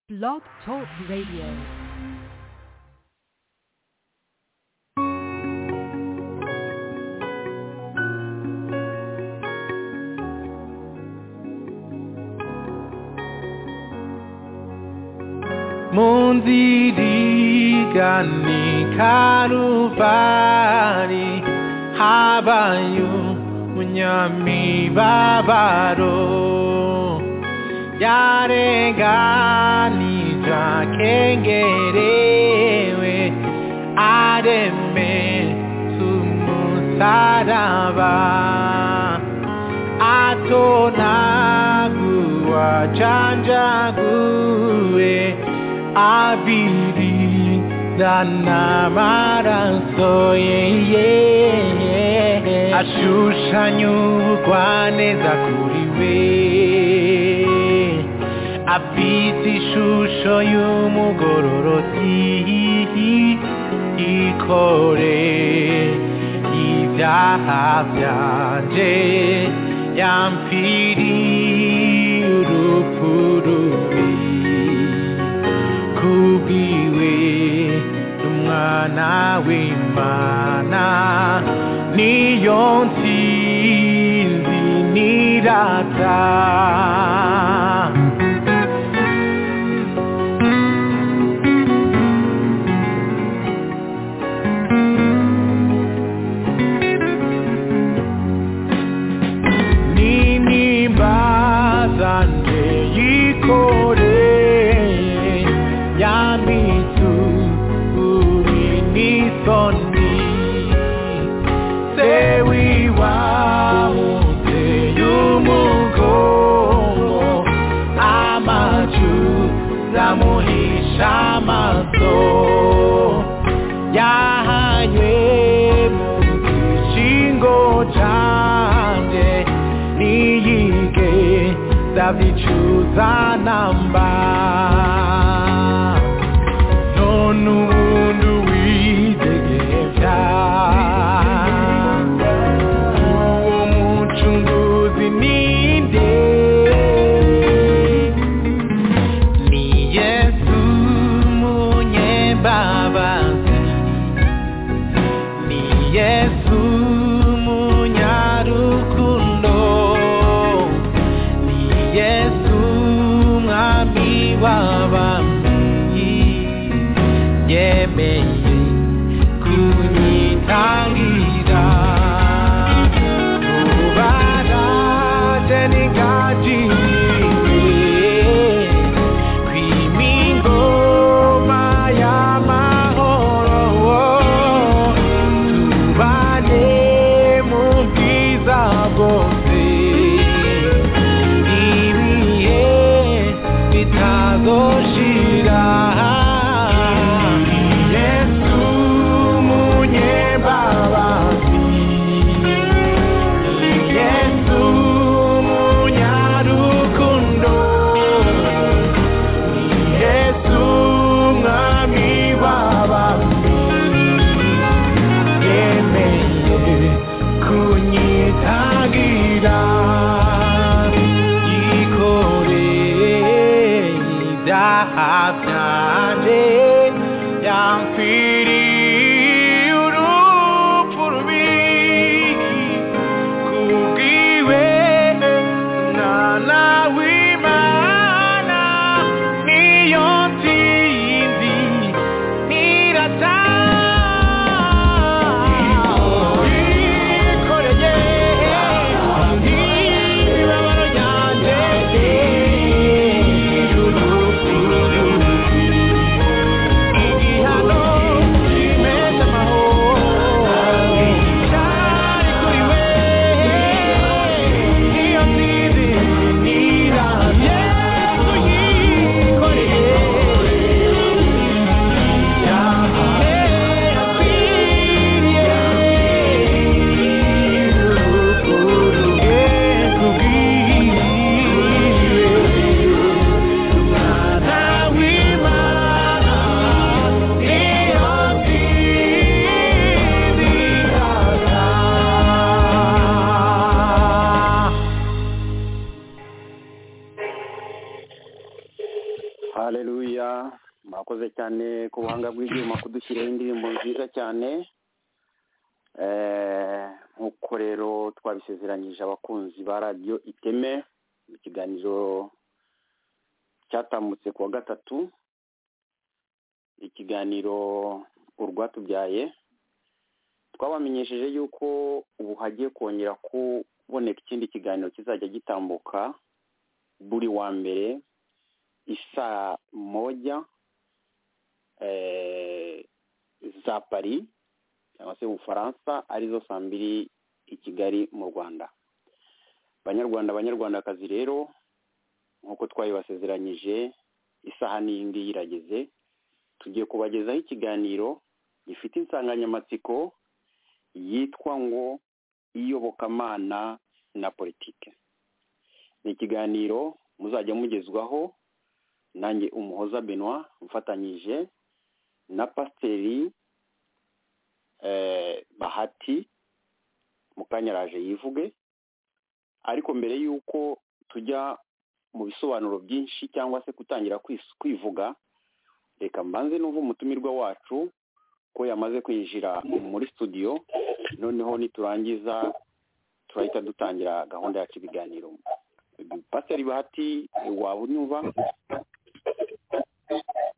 Blog Talk Radio. munzirigane karubari habaye umunyamibabaro yarenganije akengerewe areme z'umusaraba atonaguwa canjaguwe abiri n'amaraso ye ashushanyurwa neza kuri we afite ishusho y'umugororoti ikore ibyaha byanje yampfiriye urupfu rubi kubwiwe n'umwana w'imana niyo ntsinzi nirata n'intimba zanjye yikoreye yamitsu uri n'isoni se wiwamutse y'umugongo amacu ramuhisha amaso yahanywe mu gishingo canje niyige zavyicuza namba none ubundi widegeja uwo mucunguzi ninde ni yesu munyebabazi ni yesu munyarukundo ni yesu mwami w'abami yemeye kunyitangira ubaraje ningajiriye kw'imingoma y'amahoro tubane mu bwiza bwose ibihe bitazoshira yesu munyebabazi yesu munyarukundo yesu mwami w'abami yemeye kunyitagira ikore ibyaha byanje yampfiriye urupfu rubi kubwiwe umwana w'imana niyo ntsinzi nirata yikoreye imibabaro yanjye y'urupfu rubi igihano hareruya mwakoze cyane ku buhanga bw'ibyuma kudushyiraho indirimbo nziza cyane Eh, nk'uko rero twabisezeranyije abakunzi ba radiyo iteme mu kiganiro cyatambutse ku wa gatatu ikiganiro urwatubyaye twabamenyesheje yuko ubu hagiye kongera kuboneka ikindi kiganiro kizajya gitambuka buri wa mbere isaa moja eh, za paris cyangwa se ubufaransa arizo saa mbiri i kigali mu rwanda banyarwanda banyarwandakazi rero nk'uko twabibasezeranyije isaha n'iyi ngiyi irageze tugiye kubagezaho ikiganiro gifite insanganyamatsiko yitwa ngo iyobokamana na politike ni ikiganiro muzajya mugezwaho nanjye umuhoza benoit mfatanyije na pasiteri eh, bahati mukanyaraje yivuge ariko mbere y'uko tujya mu bisobanuro byinshi cyangwa se gutangira kwis- kwivuga reka mbanze n'uva umutumirwa wacu ko yamaze kwinjira muri studio noneho niturangiza turahita dutangira gahunda yacu ibiganiro pasiteri bahati waba unyumva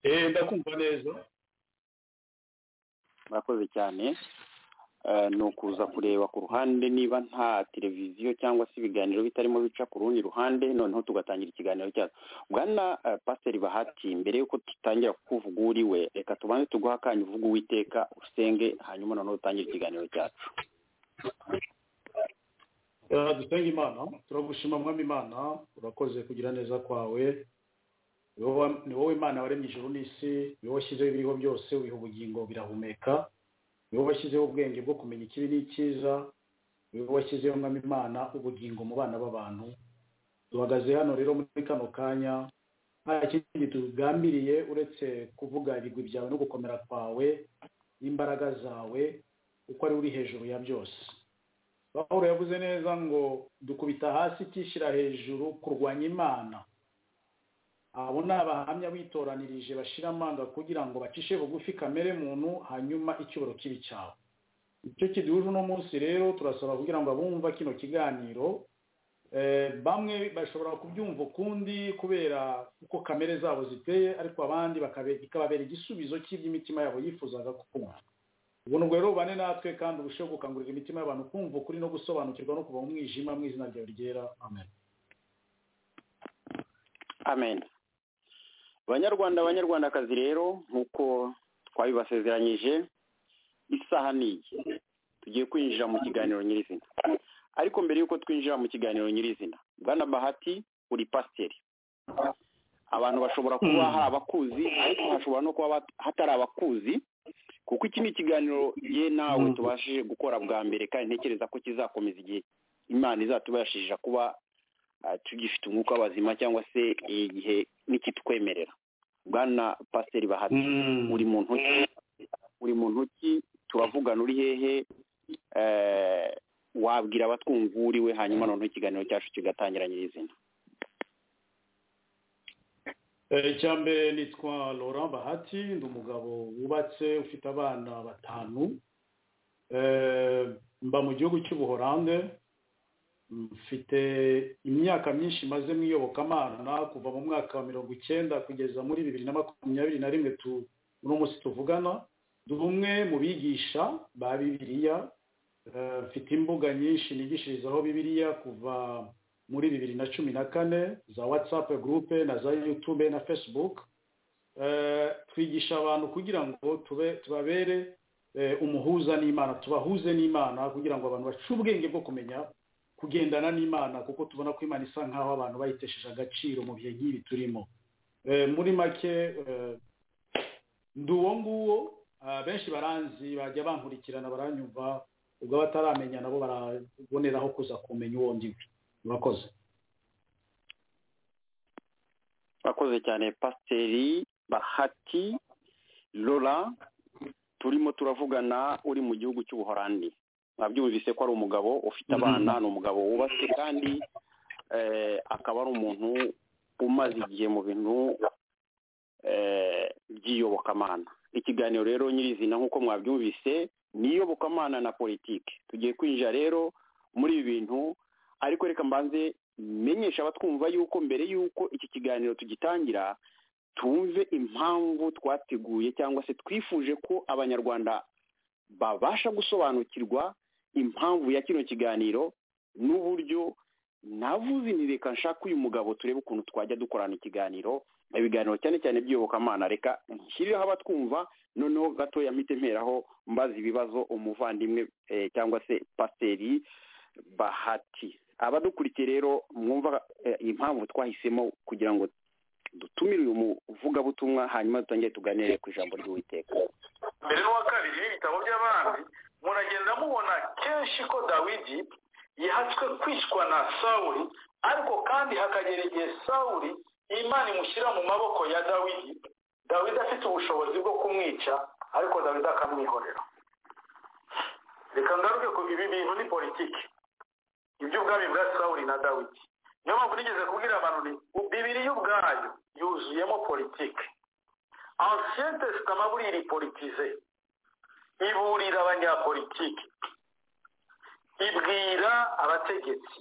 eh ndakumva neza murakoze cyane Eh, ni ukuza kureba ku ruhande niba nta televiziyo cyangwa se ibiganiro bitarimo bica ku rundi ruhande noneho tugatangira ikiganiro cyacu bwana eh, pasiteri bahati mbere y'uko dutangira kuvuga uwo uri we reka tubanze tuguhe akanya uvuga uwiteka usenge hanyuma noneho dutangire ikiganiro cyacu Eh, dusenga imana turagushima mwami imana urakoze kugira neza kwawe ni wowe- ni wowe imana waremye ijuru n'isi ni wowe washyizeho ibiriho byose wiha ubugingo birahumeka ni wowe washyizeho ubwenge bwo kumenya ikibi n'icyiza ni wowe washyizeho mwami imana ubugingo mu bana b'abantu duhagaze hano rero muri kano kanya nta kindi tugambiriye uretse kuvuga ibigwi byawe no gukomera kwawe n'imbaraga zawe kuko ari we uri hejuru ya byose pawulo yavuze neza ngo dukubita hasi icyishyira hejuru kurwanya imana abo ni abahamya bitoranirije bashira amanga kugira ngo bacishe bugufi kamere muntu hanyuma icyuboro kibi cyawe icyo kiduhuje uno munsi rero turasaba kugira ngo abumva kino kiganiro eh, bamwe bashobora kubyumva ukundi kubera uko kamere zabo ziteye ariko abandi bakabe- bikababera igisubizo cy'iby'imitima yabo yifuzaga kumva ubuntu bwera bubane natwe kandi urusheho gukangurira imitima y'abantu kumva ukuri no gusobanukirwa no kuva mu mwijima mu izina ryawe ryera amen amen banyarwanda banyarwandakazi rero nk'uko twabibasezeranyije isaha ni iyi tugiye kwinjira mu kiganiro nyirizina ariko mbere y'uko twinjira mu kiganiro nyirizina bwana bahati uri pasiteri abantu bashobora kuba hari abakuzi ariko hashobora no kuba bat- hatari abakuzi kuko iki ni ikiganiro ye nawe tubashije gukora bwa mbere kandi ntekereza ko kizakomeza igihe imana izatubashije kuba ah, tugifite umwuka w'abazima cyangwa se igihe nikitwemerera bwana pasiteri bahati uri mu ntoki uri mu ntoki turavugana uri hehe eh, wabwira abatwumva uwo uri we hanyuma noneho ikiganiro cyacu kigatangira nyirizina icya mbere nitwa laurent bahati ndi umugabo wubatse ufite abana batanu Eh, mba mu gihugu cy'ubuhorande mfite imyaka myinshi maze mu iyobokamana kuva mu mwaka wa mirongo icyenda kugeza muri bibiri na makumyabiri na rimwe tu- uno munsi tuvugana ndi umwe mu bigisha ba bibiliya Eh, mfite imbuga nyinshi nigishirizaho bibiliya kuva muri bibiri na cumi na kane za whatsapp group na za youtube na facebook Eh, twigisha abantu kugira ngo tube tubabere eh, umuhuza n'imana tubahuze n'imana kugira ngo abantu bace ubwenge bwo kumenya kugendana n'imana kuko tubona ko imana isa nk'aho abantu bayitesheje agaciro mu bihe nk'ibi turimo Eh, muri make eh, ndi uwo nguwo ah, benshi baranzi bajya bankurikirana baranyumva ubwo bataramenya nabo baraboneraho kuza kumenya uwo ndiwe murakoze urakoze cyane pasiteri bahati lora turimo turavugana uri mu gihugu cy'ubuhorandi mwabyumvise ko ari umugabo ufite abana ni umugabo wubatse kandi eh, akaba ari umuntu umaze igihe mu bintu by'iyobokamana ikiganiro rero nyirizina nk'uko mwabyumvise ni iyobokamana na politiki tugiye kwinjira rero muri ibi bintu ariko reka mbanze menyesha abatwumva yuko mbere yuko iki kiganiro tugitangira twumve impamvu twateguye cyangwa se twifuje ko abanyarwanda babasha gusobanukirwa impamvu ya kino kiganiro n'uburyo navuze ni reka nshaka uyu mugabo turebe ukuntu twajya dukorana ikiganiro ibiganiro cyane cyane by'iyobokamana reka nshyireho abatwumva noneho gatoya mpite mperaho mbaza ibibazo umuvandimwe eh, cyangwa se pasiteri bahati abadukurikiye rero mwumva eh, impamvu twahisemo kugira ngo dutumire uyu muvugabutumwa hanyuma dutangire tuganire ku ijambo ry'uwiteka mbere n'uwa kabiri y'ibitabo by'abandi muragenda mubona kenshi ko dawidi yahatswe kwicwa na sawuli ariko kandi hakagera igihe sawuli imana imushyira mu maboko ya dawidi dawidi afite ubushobozi bwo kumwica ariko dawidi akamwihorera reka ngaruke ku ibi bintu ni politiki iby'ubwami bwa sawuli na dawidi niyo mpamvu nigeze kubwira abantu ni bibiri y'ubwayo yuzuyemo politiki ancien testament buriya iripolitize iburira abanyapolitiki ibwira abategetsi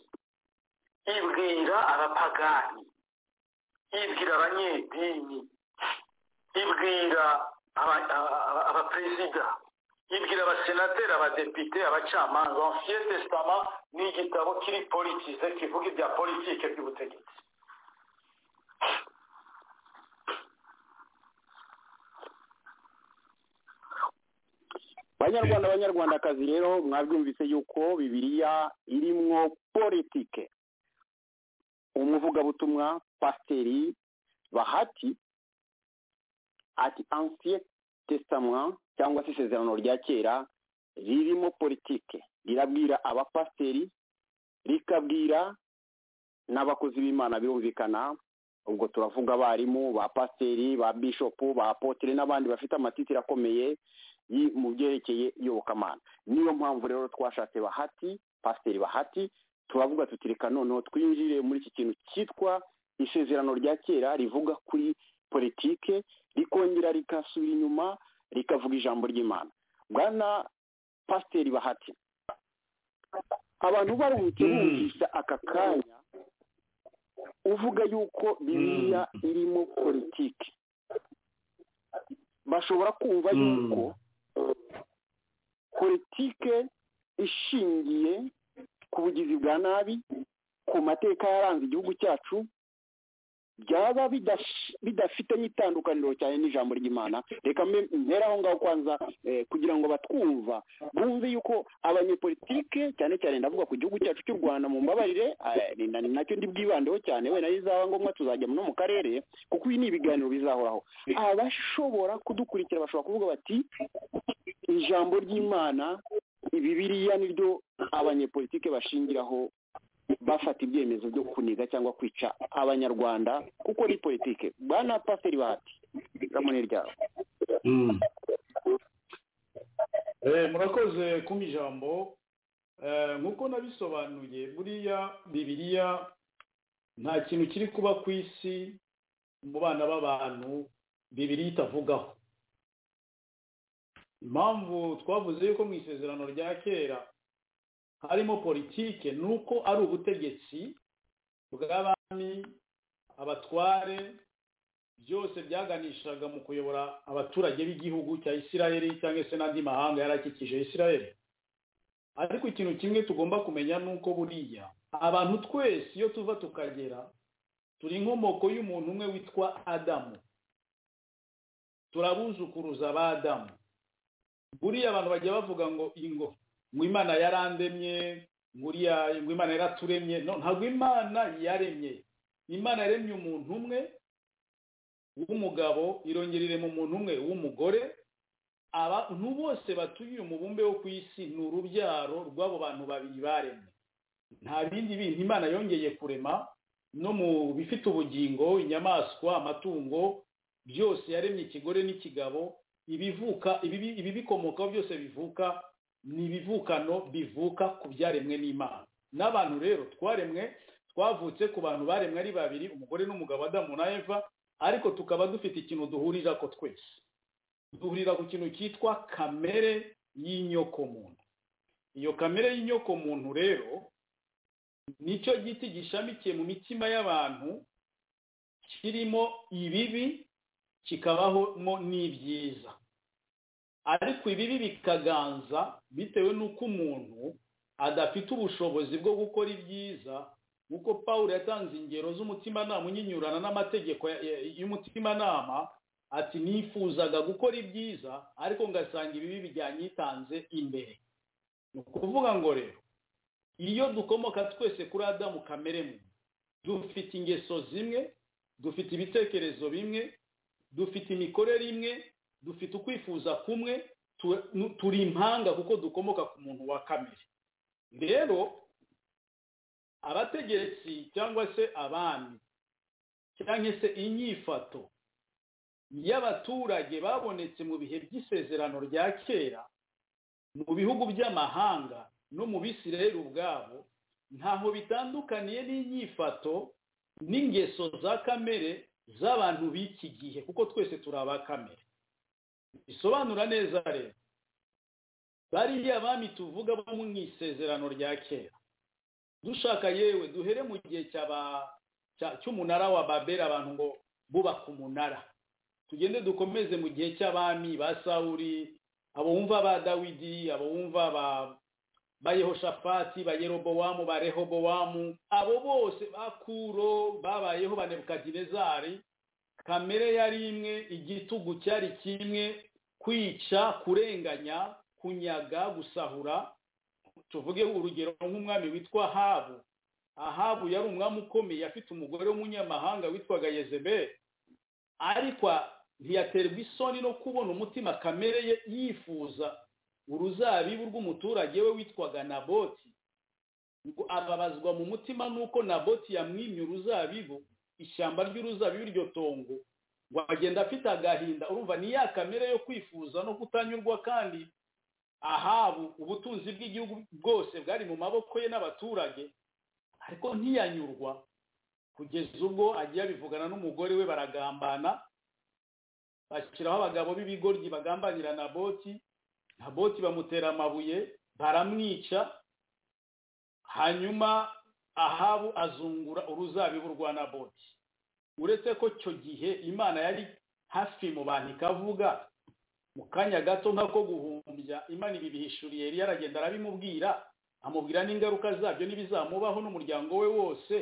ibwira abapagani ibwira abanyedini ibwira aba- aba- aba- abaperezida ibwira abasenateri abadepite abacamanza ancien testament ni igitabo kiri politize kivuga ibya politike by'ubutegetsi banyarwanda banyarwandakazi rero mwabyumvise yuko bibiliya irimwo politike umuvugabutumwa pasiteri bahati ati ancien testament cyangwa se isezerano rya kera ririmo politike rirabwira abapasiteri rikabwira n'abakozi b'imana birumvikana ubwo turavuga abarimu ba pasiteri ba bishopu ba apotire n'abandi bafite amatitire akomeye yi- mu byerekeye iyobokamana niyo mpamvu rero twashatse bahati pasiteri bahati turavuga tuti reka noneho twinjire muri iki kintu cyitwa isezerano rya kera rivuga kuri politike rikongera rikasubira inyuma rikavuga ijambo ry'imana bwana pasiteri bahati abantu baruhutse bumvise aka kanya uvuga yuko bibiliya irimo politiki bashobora kumva Mm. yuko politike ishingiye ku bugizi bwa nabi ku mateka yaranze igihugu cyacu byaba bidash- bidafite n'itandukaniro cyane n'ijambo ry'imana reka mbe- mpere aho ngaho kwanza eh, kugira ngo batwumva bumve yuko abanyepolitike cyane cyane ndavuga ku gihugu cyacu cy'u rwanda mu mbabarire eh, ni na- ni nacyo ndi bwibandeho cyane wenda bizaba ngombwa tuzajya no mu karere kuko ibi ni ibiganiro bizahoraho abashobora kudukurikira bashobora kuvuga bati ijambo ry'imana bibiliya niryo abanyepolitike bashingiraho bafata ibyemezo byo kuniga cyangwa kwica abanyarwanda kuko ni politike bwana pasiteri bahati ijambo ni ryawe Eh, murakoze kumpa ijambo Eh, nk'uko nabisobanuye buriya bibiliya nta kintu kiri kuba ku isi mu bana b'abantu bibiliya itavugaho impamvu twavuze yuko mu isezerano rya kera harimo politike ni uko ari ubutegetsi bw'abami abatware byose byaganishaga mu kuyobora abaturage b'igihugu cya isiraheli cyangwa se n'andi mahanga yari akikije isiraheli ariko ikintu kimwe tugomba kumenya ni uko buriya abantu twese iyo tuva tukagera turi inkomoko y'umuntu umwe witwa adamu turabuzukuruza ba adamu buriya abantu bajya bavuga ngo ingo ngo imana yarandemye ngo uriya ngo imana yaraturemye no ntabwo imana yaremye imana yaremye umuntu umwe w'umugabo irongera mu muntu umwe w'umugore abantu bose batuye umubumbe wo ku isi ni urubyaro rw'abo bantu babiri baremwe nta bindi bintu imana yongeye kurema no mu bifite ubugingo inyamaswa amatungo byose yaremye ikigore n'ikigabo ibivuka ibibi- ibibikomokaho byose bivuka ni ibivukano bivuka ku byaremwe n'imana n'abantu rero twaremwe twavutse ku bantu baremwe ari babiri umugore n'umugabo adamu na eva ariko tukaba dufite ikintu duhurira ko twese duhurira ku kintu cyitwa kamere y'inyokomuntu iyo kamere y'inyokomuntu rero nicyo giti gishamikiye mu mitima y'abantu kirimo ibibi kikabahamo n'ibyiza ariko ibibi bikaganza bitewe n'uko umuntu adafite ubushobozi bwo gukora ibyiza nk'uko paul yatanze ingero z'umutimanama unyinyurana n'amategeko y'umutimanama ati nifuzaga gukora ibyiza ariko ngasanga ibibi byanyitanze imbere ni ukuvuga ngo rero iyo dukomoka twese kuri adamu kamere muntu dufite ingeso zimwe dufite ibitekerezo bimwe dufite imikorere imwe dufite ukwifuza kumwe turi impanga kuko dukomoka ku muntu wa kamere rero abategetsi cyangwa se abami cyangwa se inyifato y'abaturage babonetse mu bihe by'isezerano rya kera mu bihugu by'amahanga no mu bisireri ubwabo ntaho bitandukaniye n'inyifato n'ingeso za kamere z'abantu b'iki gihe kuko twese turi abakamere bisobanura neza rero bariya abami tuvuga bo mu isezerano rya kera dushaka yewe duhere mu gihe cy'umunara wa babera abantu ngo bubaka umunara tugende dukomeze mu gihe cy'abami ba sawuri abo wumva ba dawidi abo wumva ba yehoshafati ba yerobowamu ba rehobowamu abo bose bakuro babayeho ba nebukadinezari kamere yari imwe igitugu cyari kimwe kwica kurenganya kunyaga gusahura tuvuge urugero nk'umwami witwa ahabu ahabu yari umwami ukomeye afite umugore w'umunyamahanga witwaga yezeberi ariko ntiyaterwa isoni no kubona umutima kamere ye yifuza uruzabibu rw'umuturage we witwaga naboti ngo ababazwa mu mutima n'uko naboti yamwimye uruzabibu ishyamba ry'uruzabibu iryo tongo ngo agenda afite agahinda urumva ni ya kamere yo kwifuza no kutanyurwa kandi ahabu ubutunzi bw'igihugu bwose bwari mu maboko ye n'abaturage ariko ntiyanyurwa kugeza ubwo agiye abivugana n'umugore we baragambana bashyiraho abagabo b'ibigoryi bagambanira na boti na boti bamutera amabuye baramwica hanyuma ahabu azungura uruzabibu rwa naboti uretse ko icyo gihe imana yari hafi mu bantu ikavuga mu kanya gato nk'ako guhumbya imana ibi bihishuriye yari yaragenda arabimubwira amubwira n'ingaruka zabyo n'ibizamubaho n'umuryango we wose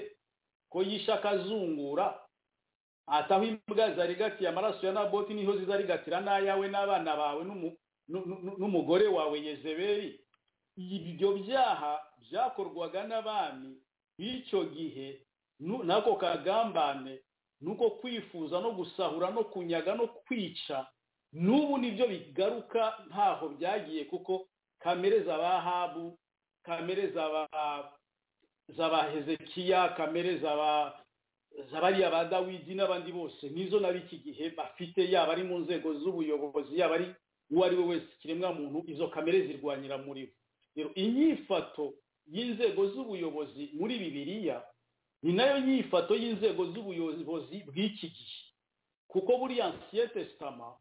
ko yishe akazungura ataho imbwa zarigatiye amaraso ya naboti niho zizarigatira n'ayawe n'abana bawe n'umugore wawe yezeberi ibyo byaha byakorwaga n'abami b'icyo gihe n'ako kagambane nuko kwifuza no gusahura no kunyaga no kwica n'ubu nibyo bigaruka ntaho byagiye kuko kamere z'abahabu kamere z'abahezekiya kamere z'abariya ba dawidi n'abandi bose nizo na b'iki gihe bafite yaba ari mu nzego z'ubuyobozi yaba ari uwo ari we wese ikiremwa muntu izo kamere zirwanyira muri bo inyifato y'inzego z'ubuyobozi muri bibiliya ni nayo nyifato y'inzego z'ubuyobozi bw'iki gihe kuko buriya nsiyete sitama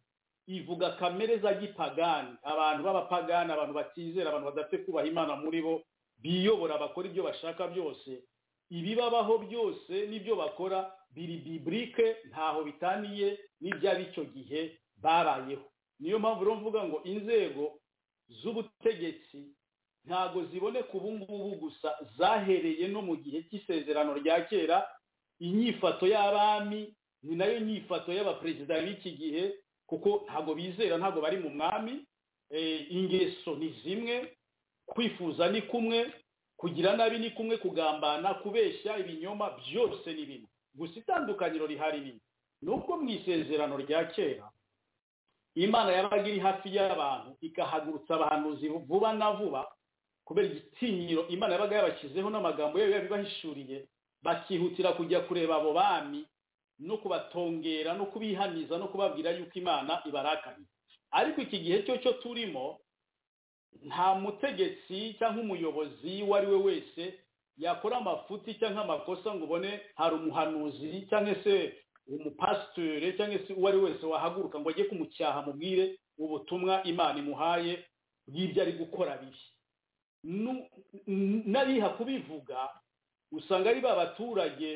ivuga kamere za gipagani abantu b'abapagani abantu batizera abantu badafite kubaha imana muri bo biyobora bakora ibyo bashaka byose ibibabaho byose n'ibyo bakora biri biburike ntaho bitaniye n'iby'ab'icyo gihe babayeho niyo mpamvu rero mvuga ngo inzego z'ubutegetsi ntago ziboneka ubu ngubu gusa zahereye no mu gihe cy'isezerano rya kera inyifato y'abami ni nayo nyifato y'abaperezida b'iki gihe kuko ntabwo bizera ntabwo bari mu mwami ingeso ni zimwe kwifuza ni kumwe kugira nabi ni kumwe kugambana kubeshya ibinyoma byose ni bimwe gusa itandukaniro rihari ni nuko mu isezerano rya kera imana yabaga iri hafi y'abantu ikahagurutsa abahanuzi vuba na vuba kubera igitinyiro imana yabaga yabashyizeho n'amagambo yayo yabibahishuriye bakihutira kujya kureba abo bami no kubatongera no kubihaniza no kubabwira yuko imana ibarakanye ariko iki gihe cyo cyo turimo nta mutegetsi cyangwa umuyobozi uwo ari we wese yakora amafuti cyangwa amakosa ngo ubone hari umuhanuzi cyangwa se umupasitere cyangwa se uwo ari wese wahaguruka ngo ajye kumucyaha mubwire ubutumwa imana imuhaye bw'ibyo ari gukora bibi Nu- n- n'abiha kubivuga usanga ari ba baturage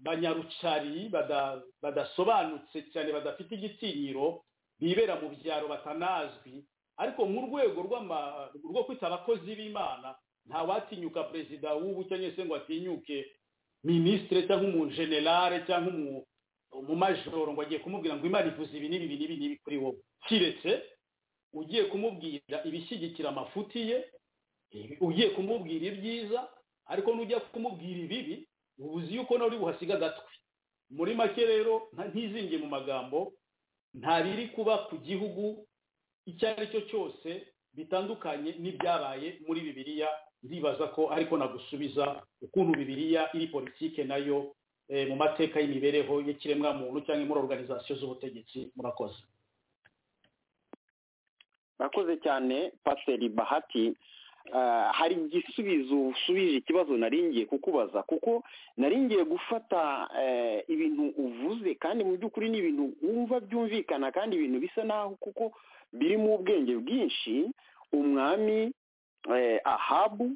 banyarucari bada- badasobanutse cyane badafite igitinyiro bibera mu byaro batanazwi ariko mu rwego rw'ama- rwo kwita abakozi b'imana ntawatinyuka perezida w'ubu cyangwa se ngo atinyuke minisitire cyangwa umujenerale cyangwa umu- umumajoro ngo agiye kumubwira ngo imana ivuze ibi n'ibi n'ibi n'ibi kuri wowe kiretse ugiye kumubwira ibishyigikira amafuti ye ugiye kumubwira ibyiza ariko nujya kumubwira ibibi uba uzi yuko nawe uri buhasiga agatwe muri make rero nta- ntizingiye mu magambo nta biri kuba ku gihugu icyo ari cyo cyose bitandukanye n'ibyabaye muri bibiliya ndibaza ko ariko nagusubiza ukuntu bibiliya iri politike nayo eh, mu mateka y'imibereho y'ikiremwa muntu cyangwa muri organizasiyo z'ubutegetsi murakoze murakoze cyane pasiteri bahati Ah, hari igisubizo usubije ikibazo naringiye kukubaza kuko naringiye gufata eh, ibintu uvuze kandi mu by'ukuri ni ibintu wumva byumvikana kandi ibintu bisa naho kuko biri mu ubwenge bwinshi umwami eh, ahabu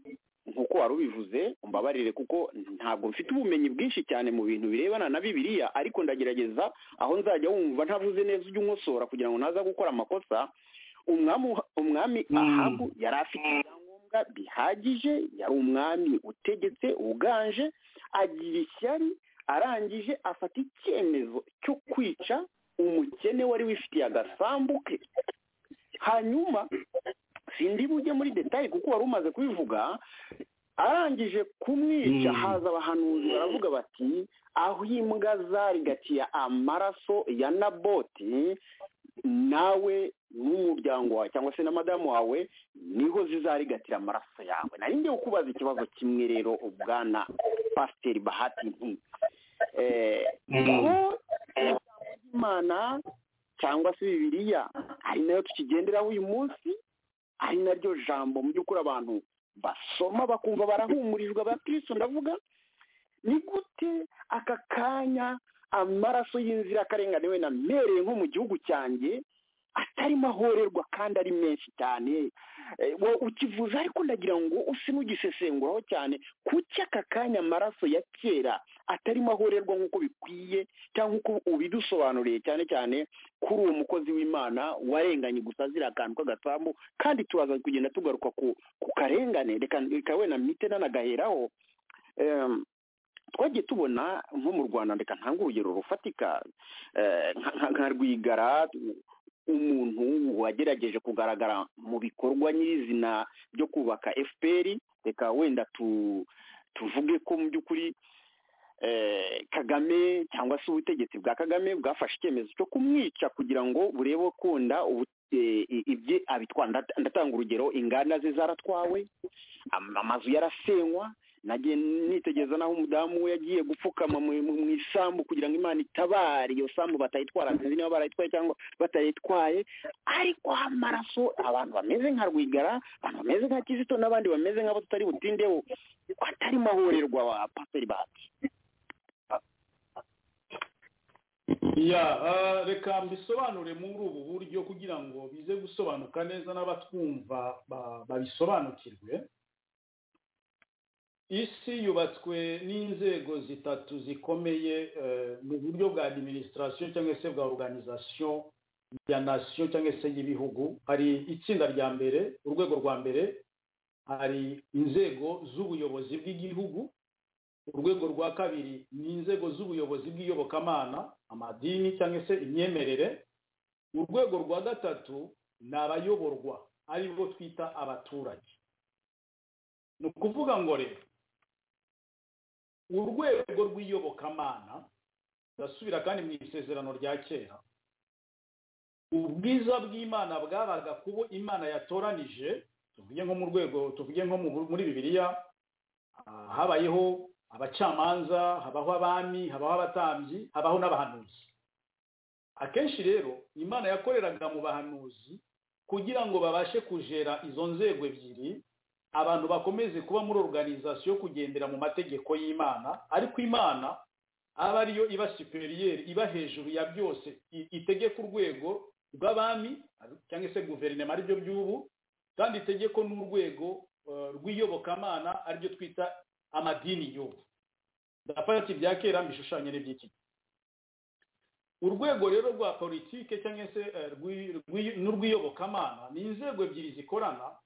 nk'uko wari ubivuze umbabarire kuko ntabwo mfite ubumenyi bwinshi cyane mu bintu birebana na bibiliya ariko ndagerageza aho nzajya wumva ntavuze neza ujya unkosora kugira ngo naza gukora amakosa umwami umwami ahabu yari afite ibyangombwa bihagije yari umwami utegetse uganje agira ishyari arangije afata icyemezo cyo kwica umukene wari wifitiye agasambu ke hanyuma sindi bujye muri detaye kuko wari umaze kubivuga arangije kumwica Mm. haza abahanuzi baravuga bati aho imbwa zarigatiye amaraso ya naboti nawe n'umuryango wawe cyangwa se na madamu wawe niho zizarigatira amaraso yawe nari ngiye kukubaza ikibazo kimwe rero ubwana pasiteri bahati nti eh, ko ijambo ry'imana cyangwa se bibiliya ari nayo tukigenderaho uyu munsi ari naryo jambo mu by'ukuri abantu basoma bakumva barahumurijwe abakristo ndavuga ni gute aka kanya amaraso y'inzirakarengane wenda mbereye nko mu gihugu cyanjye atarimo ahorerwa kandi ari menshi cyane Eh, wo ukivuza ariko ndagira ngo use n'ugisesenguraho cyane kuki aka kanya amaraso ya kera atarimo ahorerwa nk'uko bikwiye cyangwa uko ubidusobanuriye cyane cyane kuri uwo mukozi w'imana warenganye gusa azira akantu k'agasambu kandi turaza kugenda tugaruka ku ku karengane reka reka wenda mite nanagaheraho Em, twagiye tubona nko mu rwanda reka ntange urugero rufatika eh, nka- nka- nka rwigara umuntu wagerageje kugaragara mu bikorwa nyirizina byo kubaka fpr reka wenda tu tuvuge ko mu by'ukuri eh, kagame cyangwa se ubutegetsi bwa kagame bwafashe icyemezo cyo kumwica kugira ngo burebe ukunda ubu- eh, i- ibye abitwara Ndata- ndatanga urugero inganda ze zaratwawe am- amazu yarasenywa nagiye nitegereza naho umudamu we yagiye gupfukama mu mu- mu isambu kugira ngo imana itabare iyo sambu batayitwara sinzi niba barayitwaye cyangwa batayitwaye ariko amaraso abantu bameze nka rwigara abantu bameze nka kizito n'abandi bameze nk'abo tutari butindeho atarimo ahorerwa wa pasiteri bati ya ah, reka mbisobanure muri ubu buryo kugira ngo bize gusobanuka neza n'abatwumva ba- babisobanukirwe isi yubatswe n'inzego zitatu zikomeye eh, mu buryo bwa administration cyangwa se bwa organisation ya nation cyangwa se y'ibihugu hari itsinda rya mbere urwego rwa mbere hari inzego z'ubuyobozi bw'igihugu urwego rwa kabiri ni inzego z'ubuyobozi bw'iyobokamana amadini cyangwa se imyemerere urwego rwa gatatu ni abayoborwa ari bo twita abaturage ni ukuvuga ngo rero urwego rw'iyobokamana ndasubira kandi mu isezerano rya kera ubwiza bw'imana bwabaga kubo imana yatoranije tuvuge nko mu rwego tuvuge nko mu- muri bibiliya Ah, habayeho abacamanza habaho abami habaho abatambyi habaho n'abahanuzi akenshi rero imana yakoreraga mu bahanuzi kugira ngo babashe kujera izo nzego ebyiri abantu bakomeze kuba muri organizasiyo kugendera mu mategeko y'imana ariko imana aba ariyo iba superieur iba hejuru ya byose i- itegeka urwego rw'abami cyangwa se guverinoma aribyo by'ubu kandi itegeko n'urwego eh, rw'iyobokamana aribyo twita amadini y'ubu ndafata ibya kera mbishushanye n'iby'iki gihe urwego rero rwa politike cyangwa se eh, rw'i- rw'i- n'urw'iyobokamana ni inzego ebyiri zikorana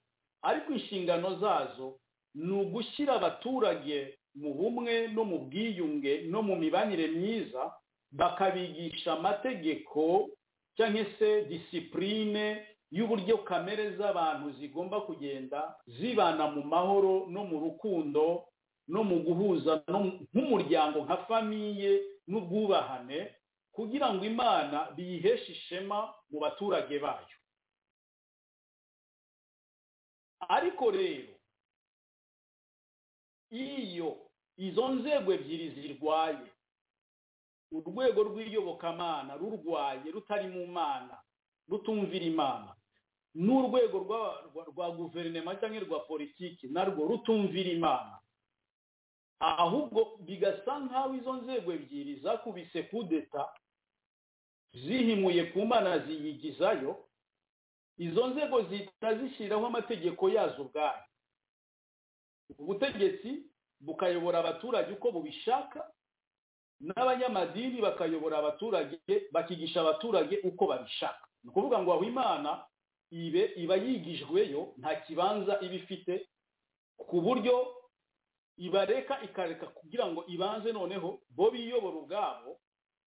ariko inshingano zazo ni ugushyira abaturage mu bumwe no mu bwiyunge no mu mibanire myiza bakabigisha amategeko cyangwa se disipurine y'uburyo kamere z'abantu zigomba kugenda zibana mu mahoro no mu rukundo no mu guhuza no mu- nk'umuryango nka famiye n'ubwubahane kugira ngo imana biyiheshe ishema mu baturage bayo ariko rero iyo izo nzego ebyiri zirwaye urwego rw'iyobokamana rurwaye rutari mu mana rutumvira imana n'urwego rwa, rwa, rwa guverinoma cyangwa rwa politiki narwo rutumvira imana ahubwo bigasa nk'aho izo nzego ebyiri zakubise kudeta zihimuye ku mana ziyigizayo izo nzego zihita zishyiraho amategeko yazo ubwayo ubutegetsi bukayobora abaturage uko bubishaka n'abanyamadini bakayobora abaturage bakigisha abaturage uko babishaka ni ukuvuga ngo aho imana ibe iba yigijweyo nta kibanza iba ifite ku buryo ibareka ikareka kugira ngo ibanze noneho bo biyobora ubwabo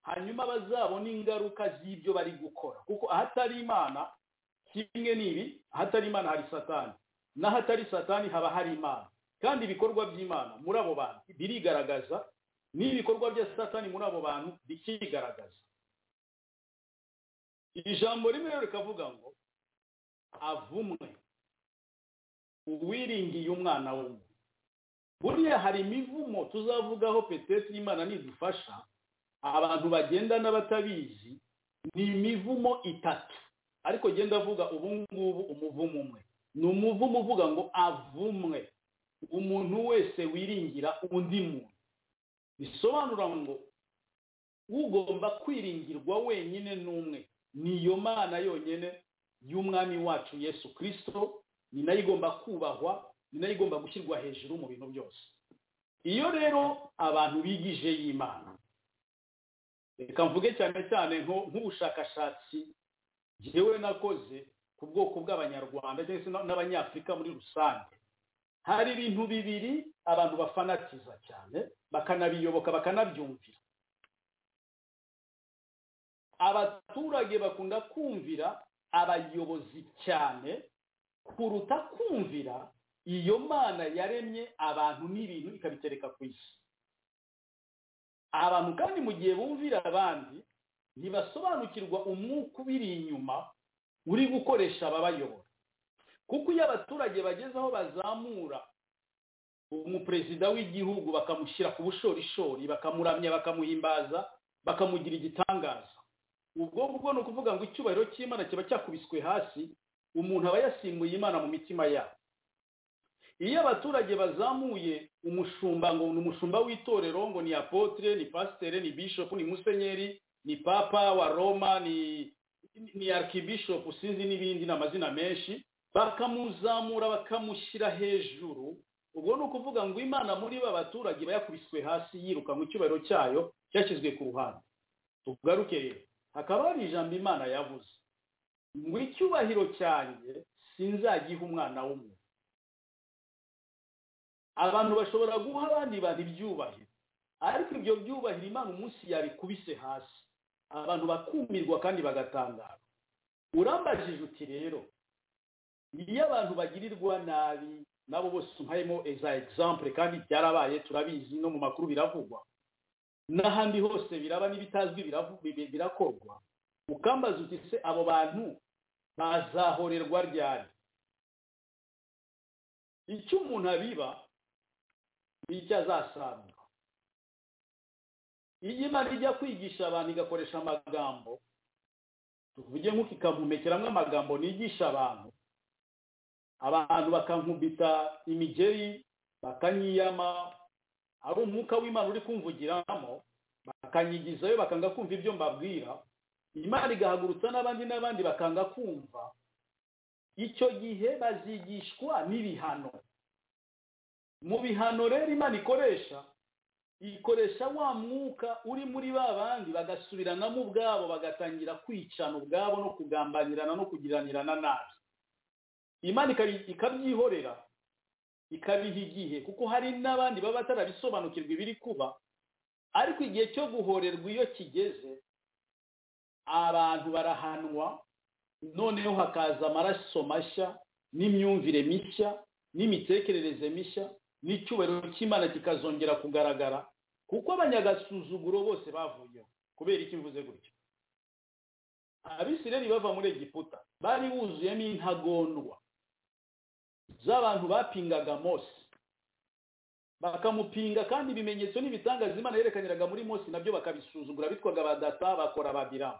hanyuma bazabona ingaruka z'ibyo bari gukora kuko ahatari imana kimwe n'ibi ahatari imana hari satani n'ahatari satani haba hari imana kandi ibikorwa by'imana muri abo bantu birigaragaza n'ibikorwa bya satani muri abo bantu bikigaragaza iri jambo rimwe rero rikavuga ngo avumwe uwiringiye umwana w'umuntu buriya hari imivumo tuzavugaho petete imana nidufasha abantu bagenda n'abatabizi ni imivumo itatu ariko genda avuga ubu ngubu umuvumo umwe ni umuvumo uvuga ngo avumwe umuntu wese wiringira undi muntu bisobanura ngo ugomba kwiringirwa wenyine n'umwe niyo mana yonyine y'umwami wacu yesu kirisito ni nayo igomba kubahwa ni nayo igomba gushyirwa hejuru mu bintu byose iyo rero abantu bigije y'imana reka mvuge cyane cyane nko- nk'ubushakashatsi njyewe nakoze ku bwoko bw'abanyarwanda ndetse n'abanyafurika muri rusange hari ibintu bibiri abantu bafanatiza cyane bakanabiyoboka bakanabyumvira abaturage bakunda kumvira abayobozi cyane kuruta kumvira iyo mana yaremye abantu n'ibintu ikabitereka ku isi abantu kandi mu gihe bumvira abandi ntibasobanukirwa umwuka ubiri inyuma uri gukoresha ababayobora kuko iyo abaturage bageze aho bazamura umuperezida w'igihugu bakamushyira ku bushorishori bakamuramya bakamuhimbaza bakamugira igitangaza ubwo ngubwo ni ukuvuga ngo icyubahiro cy'imana kiba cyakubiswe hasi umuntu aba yasimbuye imana mu mitima yabo iyo abaturage bazamuye umushumba ngo ni umushumba w'itorero ngo ni apotre ni pasitere ni bishopu ni musenyeri ni papa wa roma ni ni arikibishopu sinzi n'ibindi ni amazina menshi bakamuzamura bakamushyira hejuru ubwo ni ukuvuga ngo imana muri ba baturage bayakubiswe hasi yirukanwe icyubahiro cyayo cyashyizwe ku ruhande tugaruke rero hakaba hari ijambo imana yavuze ngo icyubahiro cyanjye sinzagiha umwana w'umuntu abantu bashobora guha abandi bantu ibyubahiro ariko ibyo byubahiro imana umunsi yabikubise hasi abantu bakumirwa kandi bagatangara urambajije uti rero iyo abantu bagirirwa nabi nabo bose umpayemo za egisampure kandi byarabaye turabizi no mu makuru biravugwa n'ahandi hose biraba n'ibitazwi biravu- bi- birakorwa ukambaza uti se abo bantu bazahorerwa ryari icyo umuntu abiba ni icyo azasarura iyo imana ijya kwigisha abantu igakoresha amagambo tuvuge nk'uko ikampumekeramo amagambo nigisha abantu abantu bakankubita imigeri bakanyiyama ari umwuka w'imana uri kumvugiramo bakanyigizayo bakanga kumva ibyo mbabwira imana igahagurutsa n'abandi n'abandi bakanga kumva icyo gihe bazigishwa n'ibihano mu bihano rero imana ikoresha ikoresha wa mwuka uri muri ba bandi bagasubiranamo ubwabo bagatangira kwicana ubwabo no kugambanirana no kugiranirana nabi imana ikabi- ikabyihorera ikabiha igihe kuko hari n'abandi baba batarabisobanukirwa ibiri kuba ariko igihe cyo guhorerwa iyo kigeze abantu barahanwa noneho hakaza amaraso mashya n'imyumvire mishya n'imitekerereze mishya n'icyubahiro cy'imana kikazongera kugaragara kuko abanyagasuzuguro bose bavuyeho kubera iki mvuze gutyo abisireri bava muri egiputa bari buzuyemo intagondwa z'abantu bapingaga mose bakamupinga kandi ibimenyetso n'ibitangaza imana yerekaniraga muri mose nabyo bakabisuzugura bitwaga badata bakora ababiramu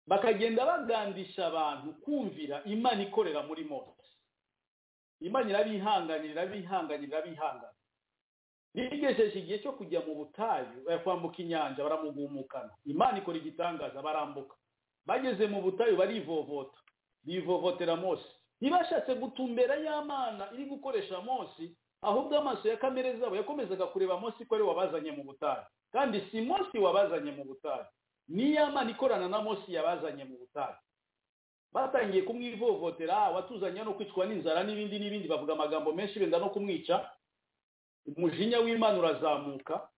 bakagenda bagandisha abantu kumvira imana ikorera muri mose imana irabihanganira irabihanganira irabihanganira bigejeje igihe cyo kujya mu butayu eh, kwambuka inyanja baramugumukana imana ikora igitangaza barambuka bageze mu butayu barivovota bivovotera mose ntibashatse gutumbera y'amana iri gukoresha mose ahubwo amaso ya kamere zabo yakomezaga kureba Mose ko ari we wabazanye mu butayu kandi si Mose wabazanye mu butayu niyo Imana ikorana na Mose yabazanye mu butayu batangiye kumwivovotera "Ah, watuzanye no kwicwa n'inzara n'ibindi n'ibindi bavuga amagambo menshi benda no kumwica umujinya w'imana urazamuka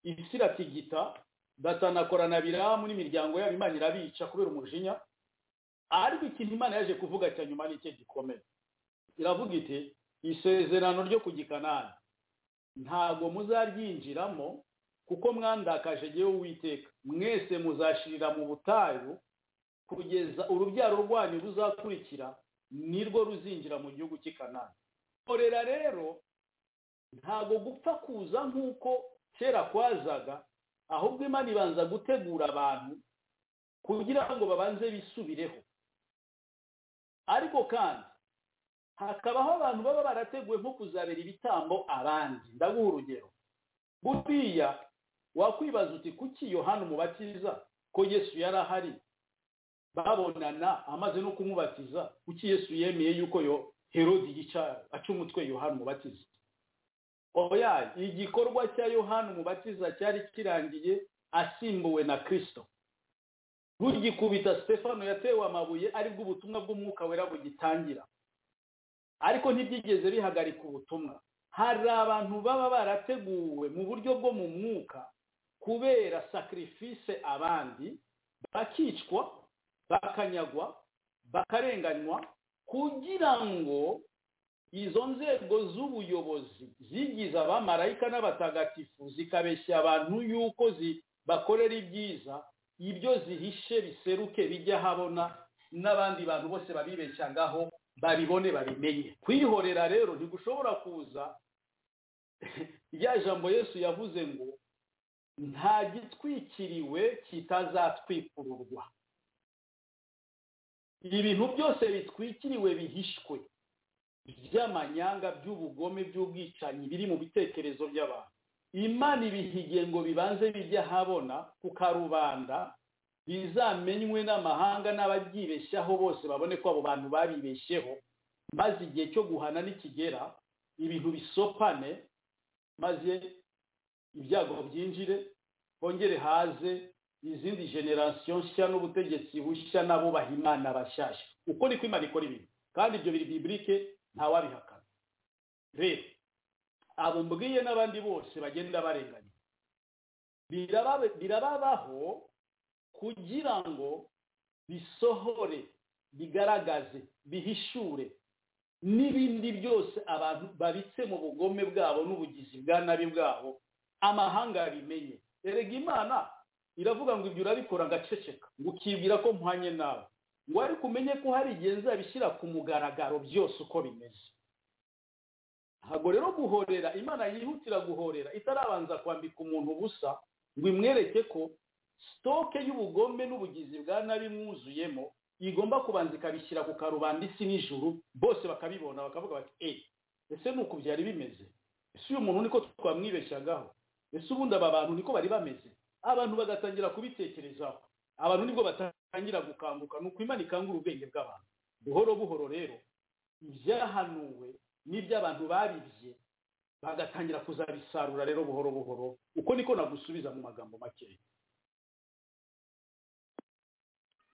isi iratigita datanakorana biramu n'imiryango yabo imana irabica kubera umujinya ariko ikintu imana yaje kuvuga cya nyuma ni cyo gikomeye iravuga iti isezerano ryo ku gikanani ntabwo muzaryinjiramo kuko mwandakaje jyewe uwiteka mwese muzashirira mu butayu kugeza urubyaro rwanyu ruzakurikira nirwo ruzinjira mu gihugu cy'i kanani korera rero ntabwo gupfa kuza nk'uko kera kwazaga ahubwo imana ibanza gutegura abantu kugira ngo babanze bisubireho ariko kandi hakabaho abantu baba barateguwe nko kuzabera ibitambo abandi ndaguha urugero buriya wakwibaza uti kuki yohana umubatiza ko yesu yari ahari babonana amaze no kumubatiza kuki yesu yemeye yuko yo herodi yica aca umutwe yohana umubatiza oya igikorwa cya yohana umubatiza cyari kirangiye asimbuwe na kristo rugikubita stefano yatewe amabuye aribwo ubutumwa bw'umwuka wera bugitangira ariko ntibyigeze bihagarika ubutumwa hari abantu baba barateguwe mu buryo bwo mu mwuka kubera sacrifice abandi bakicwa bakanyagwa bakarenganywa kugira ngo izo nzego z'ubuyobozi zigize abamarayika n'abatagatifu zikabeshya abantu yuko zi- bakorera ibyiza ibyo zihishe biseruke bijya habona n'abandi bantu bose babibeshyagaho babibone babimenye kwihorera rero ntigushobora kuza rya jambo yesu yavuze ngo nta gitwikiriwe kitazatwikururwa ibintu byose bitwikiriwe bihishwe by'amanyanga by'ubugome by'ubwicanyi biri mu bitekerezo by'abantu imana ibihigiye ngo bibanze bijye ahabona ku karubanda bizamenywe n'amahanga n'ababyibeshyaho bose babone ko abo bantu babibeshyeho maze igihe cyo guhana nikigera ibintu bisopane maze ibyago byinjire hongere haze izindi generasiyo nshya n'ubutegetsi bushya nabo baha imana bashyashya uko niko imana ikora ibintu kandi ibyo biri biburike ntawabihakana rero abo mbwiye n'abandi bose bagenda barenganya biraba- birababaho kugira ngo bisohore bigaragaze bihishure n'ibindi byose abantu babitse mu bugome bwabo n'ubugizi bwa nabi bwabo amahanga yabimenye erega imana iravuga ngo ibyo urabikora ngaceceka ngo ukibwira ko mpanye nawe ngo ariko umenye ko hari igihe nzabishyira ku mugaragaro byose uko bimeze ntabwo rero guhorera imana yihutira guhorera itarabanza kwambika umuntu ubusa ngo imwereke ko sitoke y'ubugome n'ubugizi bwa nabi mwuzuyemo igomba kubanza ikabishyira ku karubanda isi n'ijuru bose bakabibona bakavuga bati eee ese ni uku byari bimeze ese uyu muntu niko twamwibeshyagaho ese ubundi aba bantu niko bari bameze abantu bagatangira kubitekerezaho abantu nibwo batangira gukanguka ni uko imana ikangura ubwenge bw'abantu buhoro buhoro rero ibyahanuwe n'iby'abantu baribye bagatangira kuzabisarura rero buhoro buhoro uko niko nagusubiza mu magambo makeya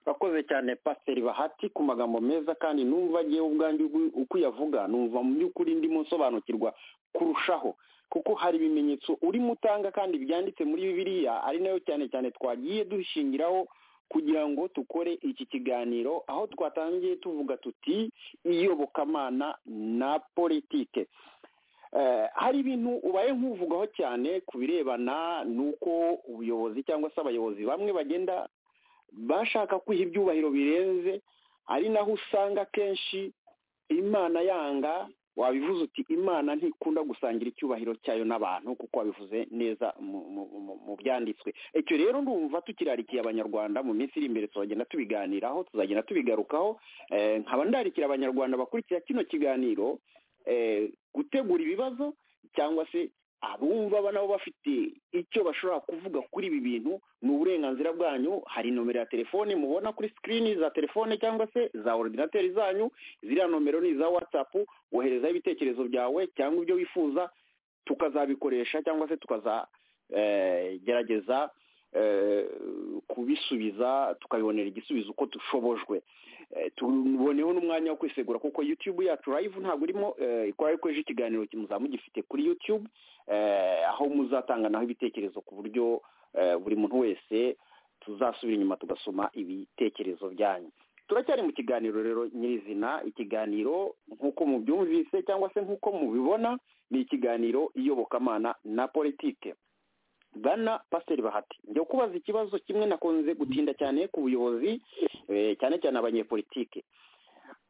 urakoze cyane pasiteri bahati ku magambo meza kandi numva ngewe ubwanjye ugu- uko uyavuga numva mu by'ukuri ndimo nsobanukirwa kurushaho kuko hari ibimenyetso urimo utanga kandi byanditse muri bibiliya ari nayo cyane cyane twagiye dushingiraho kugira ngo dukore iki kiganiro aho twatangiye tuvuga tuti iyobokamana na politike Eh, hari ibintu ubaye nk'uvugaho cyane ku birebana n'uko ubuyobozi cyangwa se abayobozi bamwe bagenda bashaka kwiha ibyubahiro birenze ari naho usanga akenshi imana yanga wabivuze uti imana ntikunda gusangira icyubahiro cyayo n'abantu kuko wabivuze neza mu- mu- mu- mu byanditswe icyo rero ndumva tukirarikiye abanyarwanda mu minsi iri imbere tuzagenda tubiganiraho tuzagenda tubigarukaho Eh, nkaba ndarikira abanyarwanda bakurikira kino kiganiro eh, gutegura ibibazo cyangwa se abumva ba- nabo bafite icyo bashobora kuvuga kuri ibi bintu ni uburenganzira bwanyu hari nomero ya telefone mubona kuri sikirini za telefone cyangwa se za orudinateri zanyu ziriya nomero ni iza watsapu woherezaho ibitekerezo byawe cyangwa ibyo wifuza tukazabikoresha cyangwa se tukazagerageza kubisubiza tukabibonera igisubizo uko dushobojwe Eh, tuboneho n'umwanya wo kwisegura kuko YouTube yacu live ntabwo irimo eh, ikora ariko ejo ikiganiro muzaba mugifite kuri YouTube eh, aho muzatanganaho ibitekerezo ku buryo eh, buri muntu wese tuzasubira inyuma tugasoma ibitekerezo byanyu turacyari mu kiganiro rero nyirizina ikiganiro nk'uko mubyumvise cyangwa se nk'uko mubibona ni ikiganiro iyobokamana na politike bwana pasiteri bahati njya kubaza ikibazo kimwe nakunze gutinda cyane ku buyobozi eh, cyane cyane abanyepolitike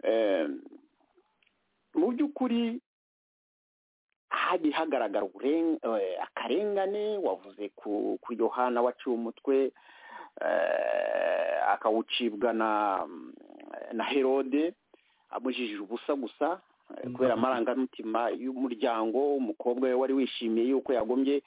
Eh, mu by'ukuri hagiye hagaragara uburen- eh, akarengane wavuze ku ku yohana waciye umutwe eh, akawucibwa na na herode amujijije ubusa gusa eh, kubera amarangamutima y'umuryango umukobwa we wari wishimiye yuko yagombye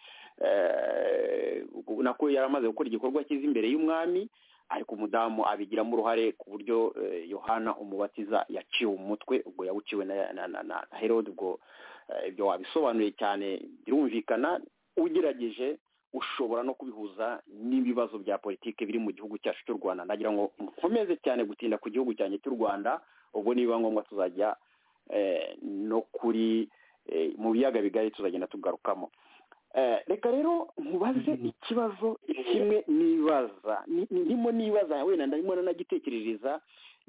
eh, nako yari amaze gukora igikorwa cyiza imbere y'umwami ariko umudamu abigiramo uruhare ku buryo eh, yohana umubatiza yaciwe umutwe ubwo yawuciwe na, na, na, na herode ubwo eh, ibyo wabisobanuye cyane birumvikana ugerageje ushobora no kubihuza n'ibibazo bya politiki biri mu gihugu cyacu cy'u rwanda nagira ngo nkomeze cyane gutinda ku gihugu cyanjye cy'u rwanda ubwo nibiba ngombwa tuzajya eh, no kuri eh, mu biyaga bigari tuzagenda tugarukamo Eh, reka rero nkubaze ikibazo kimwe nibaza Ni- ni- ndimo nibaza wenda ndimo nanagitekerereza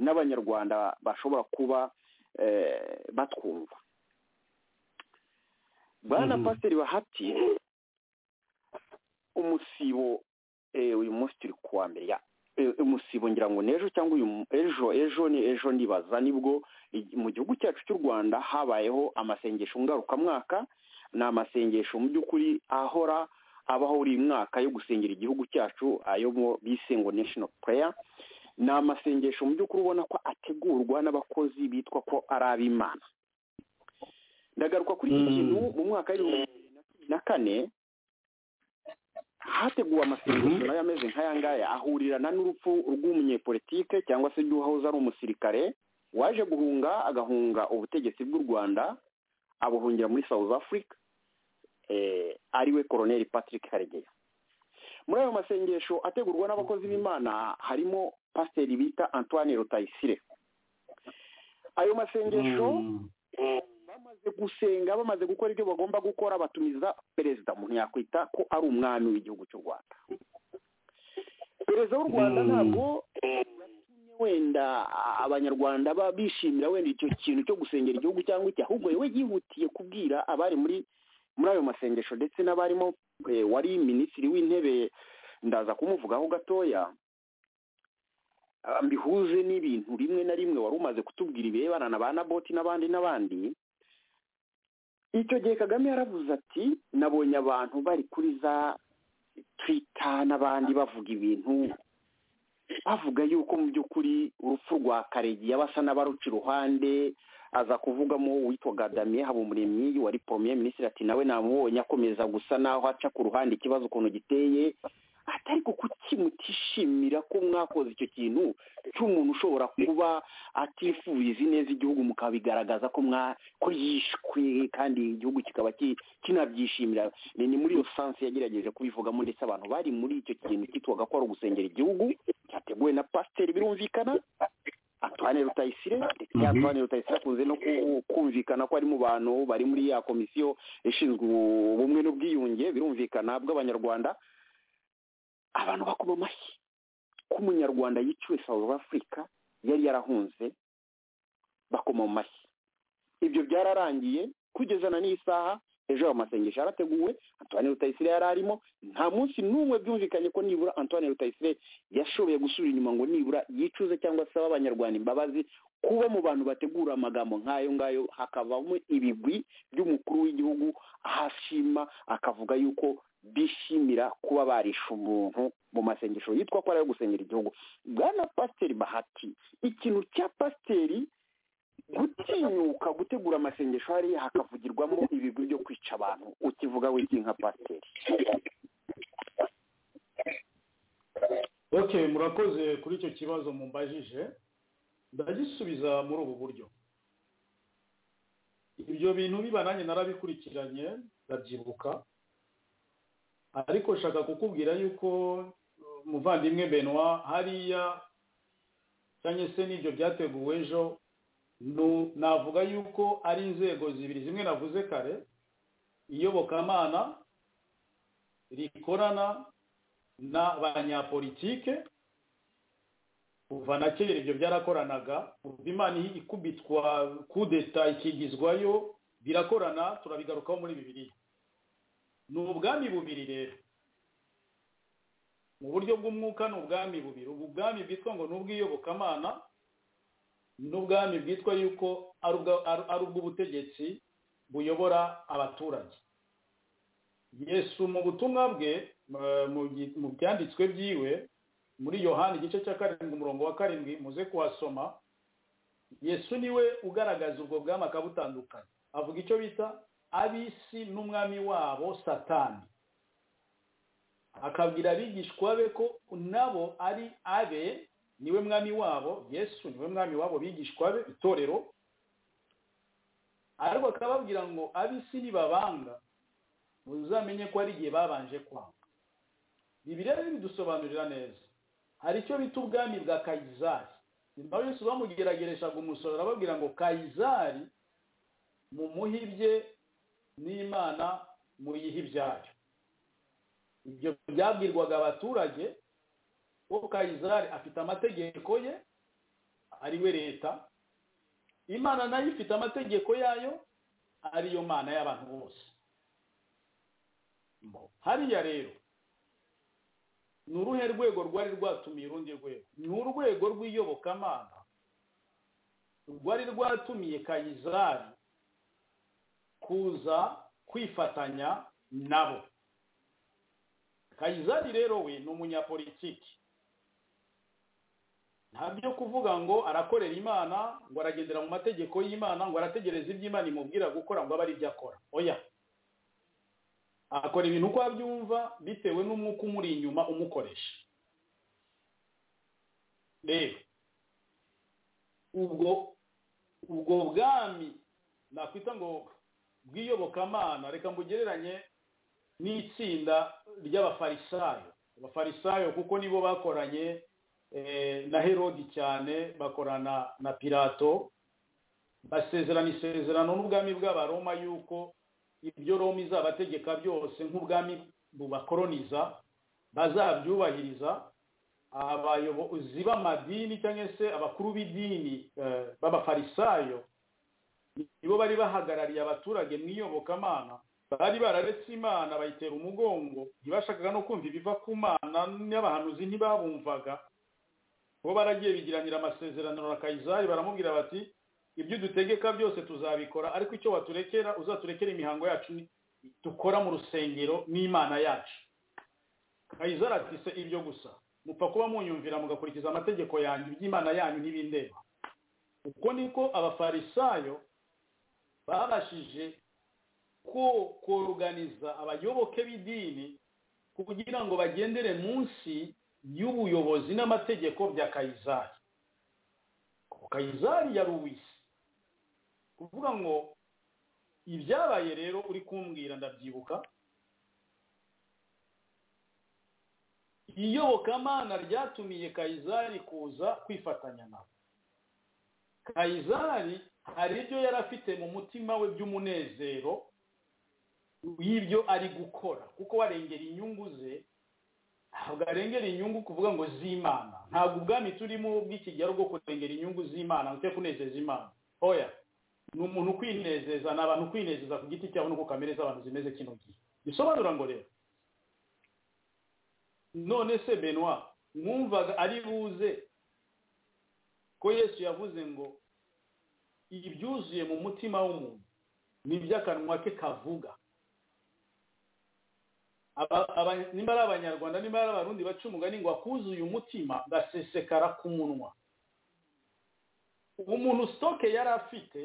n'abanyarwanda bashobora kuba eh, batwumva bwana Mhm. pasiteri bahati umusibo eh, uyu munsi turi ku wa mbere ya eh, umusibo ngira ngo ni ejo cyangwa uyu mu- ejo ejo ni ejo ndibaza nibwo i- mu gihugu cyacu cy'u rwanda habayeho amasengesho ngarukamwaka ni amasengesho mu by'ukuri ahora abaho buri mwaka yo gusengera igihugu cyacu ayo mu bise ngo national prayer ni amasengesho mu by'ukuri ubona ko ategurwa n'abakozi bitwa ko ari ab'imana ndagaruka kuri iki Mm. kintu mu mwaka w'ibihumbi bibiri na cumi na kane hateguwe amasengesho nayo ameze nk'aya ngaya ahurirana n'urupfu rw'umunyepolitike cyangwa se rw'uwahoze ari umusirikare waje guhunga agahunga ubutegetsi bw'u rwanda abuhungira muri south africa eh, ariwe koroneri patrick karegeya muri ayo masengesho ategurwa n'abakozi b'imana harimo pasiteri bita antoine rutayisire ayo masengesho bamaze gusenga bamaze gukora ibyo bagomba gukora batumiza perezida umuntu yakwita ko ari umwami w'igihugu cy'u rwanda perezida w'u rwanda Mm. ntabwo yatumye wenda a- abanyarwanda ba- bishimira wenda icyo kintu cyo gusengera igihugu cyangwa iki ahubwo yewe yihutiye kubwira abari muri muri ayo masengesho ndetse n'abarimo eh, wari minisitiri w'intebe ndaza kumuvugaho gatoya ah, mbihuze n'ibintu rimwe na rimwe wari umaze kutubwira ibirebana na ba naboti n'abandi n'abandi icyo gihe kagame yaravuze ati nabonye abantu bari kuri za twita n'abandi bavuga ibintu bavuga yuko mu by'ukuri urupfu rwa karegi yabasa n'abaruca iruhande aza kuvugamo uwitwaga damien habumuremyi wari premier minisitiri ati nawe namubonye akomeza gusa naho aca ku ruhande ikibazo ukuntu giteye ati ariko kuki mutishimira ko mwakoze icyo kintu cy'umuntu ushobora kuba atifuriza ineza igihugu mukabigaragaza ko mwa ko yishwe kandi igihugu kikaba ki- kinabyishimira ni ni muri iyo sansi yagerageje kubivugamo ndetse abantu bari muri icyo kintu cyitwaga ko ari ugusengera igihugu cyateguwe na pasiteri birumvikana Antoine Rutayisire ndetse Mhm. Antoine Rutayisire akunze no ku- kumvikana ko ari mu bantu bari muri ya komisiyo ishinzwe ubumwe n'ubwiyunge birumvikana bw'abanyarwanda abantu bakoma amashyi ko umunyarwanda yiciwe South Africa yari yarahunze bakoma mu mashyi ibyo byararangiye kugeza na n'iyi saha ejo ayo masengesho yarateguwe Antoine Rutayisire yari arimo nta munsi n'umwe byumvikanye ko nibura Antoine Rutayisire yashoboye gusubira inyuma ngo nibura yicuze cyangwa asaba abanyarwanda imbabazi kuba mu bantu bategura amagambo nk'ayo ngayo hakavamo ibigwi by'umukuru w'igihugu aho ashima akavuga yuko bishimira kuba barishe umuntu mu masengesho yitwa ko ari ayo gusengera igihugu bwana pasiteri bahati ikintu cya pasiteri gutinyuka gutegura amasengesho hariya hakavugirwamo ibigwi byo kwica abantu ukivuga wiki nka pasiteri okay murakoze kuri icyo kibazo mumbajije ndagisubiza muri ubu buryo ibyo bintu biba nanjye narabikurikiranye ndabyibuka ariko nshaka kukubwira yuko uh, muvandimwe benwa hariya cyangwa se n'ibyo byateguwe ejo nu- navuga yuko ari inzego zibiri zimwe navuze kare iyobokamana rikorana n'abanyapolitike kuva na kera ibyo byarakoranaga kuva imana ikubitwa kudeta ikigizwayo birakorana turabigarukaho muri bibiri ni ubwami bubiri rero mu buryo bw'umwuka ni ubwami bubiri ubu bwami bwitwa ngo ni ubw'iyobokamana n'ubwami bwitwa yuko ari ubwa- ari- ari ubw'ubutegetsi buyobora abaturage yesu mu butumwa bwe eh, mu gi- mu byanditswe byiwe muri yohani igice cya karindwi umurongo wa karindwi muze kuhasoma yesu niwe ugaragaza ubwo bwami akabutandukanya avuga icyo bita ab'isi n'umwami wabo satani akabwira abigishwa be ko nabo ari abe niwe mwami wabo yesu niwe mwami wabo bigishwa be itorero ariko akababwira ngo ab'isi nibabanga muzamenye ko ari igihe babanje kwanga bibiliya rero bidusobanurira neza hari icyo bita ubwami bwa kayizari nyuma yose bamugeragereshaga umusoro arababwira ngo kayizari mumuhibye n'imana muyihe ibyayo ibyo byabwirwaga abaturage ko kayizari afite amategeko ye ari we leta imana nayo ifite amategeko yayo ariyo mana y'abantu bose Mbo. hariya rero ni uruhe rwego rwari rwatumiye urundi rwego ni urwego rw'iyobokamana rwari rwatumiye kayizari kuza kwifatanya nabo kayizari rero we ni umunyapolitiki ntabyo kuvuga ngo arakorera imana ngo aragendera mu mategeko y'imana ngo arategereza ibyo imana imubwira gukora ngo abe ari byo akora oya akora ibintu uko abyumva bitewe n'umwuka umuri inyuma umukoresha rero ubwo ubwo bwami nakwita ngo bw'iyobokamana reka mbugereranye n'itsinda ry'abafarisayo abafarisayo kuko nibo bakoranye eh, na herodi cyane bakorana na pirato basezerana isezerano n'ubwami bw'abaroma yuko ibyo Roma izabategeka byose nk'ubwami bubakoroniza bazabyubahiriza abayobozi b'amadini cyangwa se abakuru b'idini eh, b'abafarisayo nibo bari bahagarariye abaturage mu iyobokamana bari bararetse imana bayitera umugongo ntibashakaga no kumva ibiva ku mana n'abahanuzi ntibabumvaga bo baragiye bigiranira amasezerano na kayizari baramubwira bati ibyo udutegeka byose tuzabikora ariko icyo waturekera uzaturekera imihango yacu ni- dukora mu rusengero n'imana yacu kayizari ati se ibyo gusa mupfa kuba munyumvira mugakurikiza amategeko yanyu iby'imana yanyu ntibindeba uko niko abafarisayo babashije ko koruganiza abayoboke b'idini kugira ngo bagendere munsi y'ubuyobozi n'amategeko bya kayizari kayizari ya ruwisi kuvuga ngo ibyabaye rero uri kumbwira ndabyibuka iyobokamana ryatumiye kayizari kuza kwifatanya nabo kayizari hari ibyo yari afite mu mutima we by'umunezero y'ibyo ari gukora kuko warengera inyungu ze ntabwo arengera inyungu kuvuga ngo z'imana ntabwo ubwami turimo bw'ikigero bwo kurengera inyungu z'imana ndetse kunezeza imana oya ni umuntu kwinezeza ni abantu kwinezeza ku giti cyabo no ku kamere z'abantu zimeze kino gihe bisobanura ngo rero none se benwa mwumvaga ari buze ko yesu yavuze ngo ibyuzuye mu mutima w'umuntu ni iby'akanwa ke kavuga nimba ari abanyarwanda nimba ari abarundi baca umugani ngo akuzuye umutima gasesekara ku munwa umuntu sitoke yari afite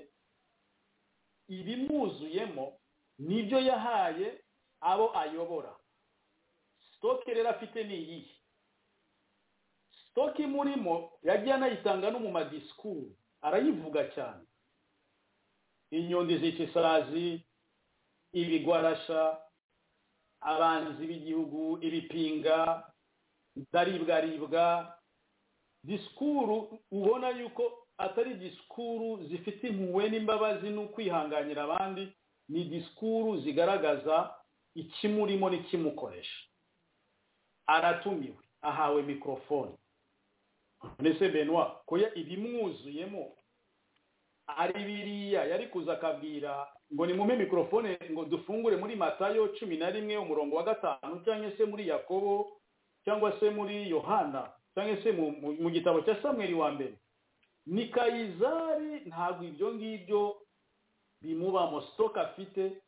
ibimwuzuyemo nibyo yahaye abo ayobora sitoke rero afite ni iyihe sitoke imurimo yagiye anayitanga no mu madisikuru arayivuga cyane inyundi zica isazi ibigwarasha abanzi b'igihugu ibipinga ndaribwaribwa disikuru ubona yuko atari disikuru zifite impuhwe n'imbabazi n'ukwihanganira abandi ni disikuru zigaragaza ikimurimo n'ikimukoresha aratumiwe ahawe mikorofone ndetse benwa ko ibimwuzuyemo ari biriya yari kuza akabwira ngo nimume mikorofone ngo dufungure muri matayo cumi na rimwe umurongo wa gatanu cyangwa se muri yakobo cyangwa se muri yohana cyangwa se mu gitabo cya samweri wa mbere ni kayizari ntabwo ibyo ngibyo bimubamo sitoke afite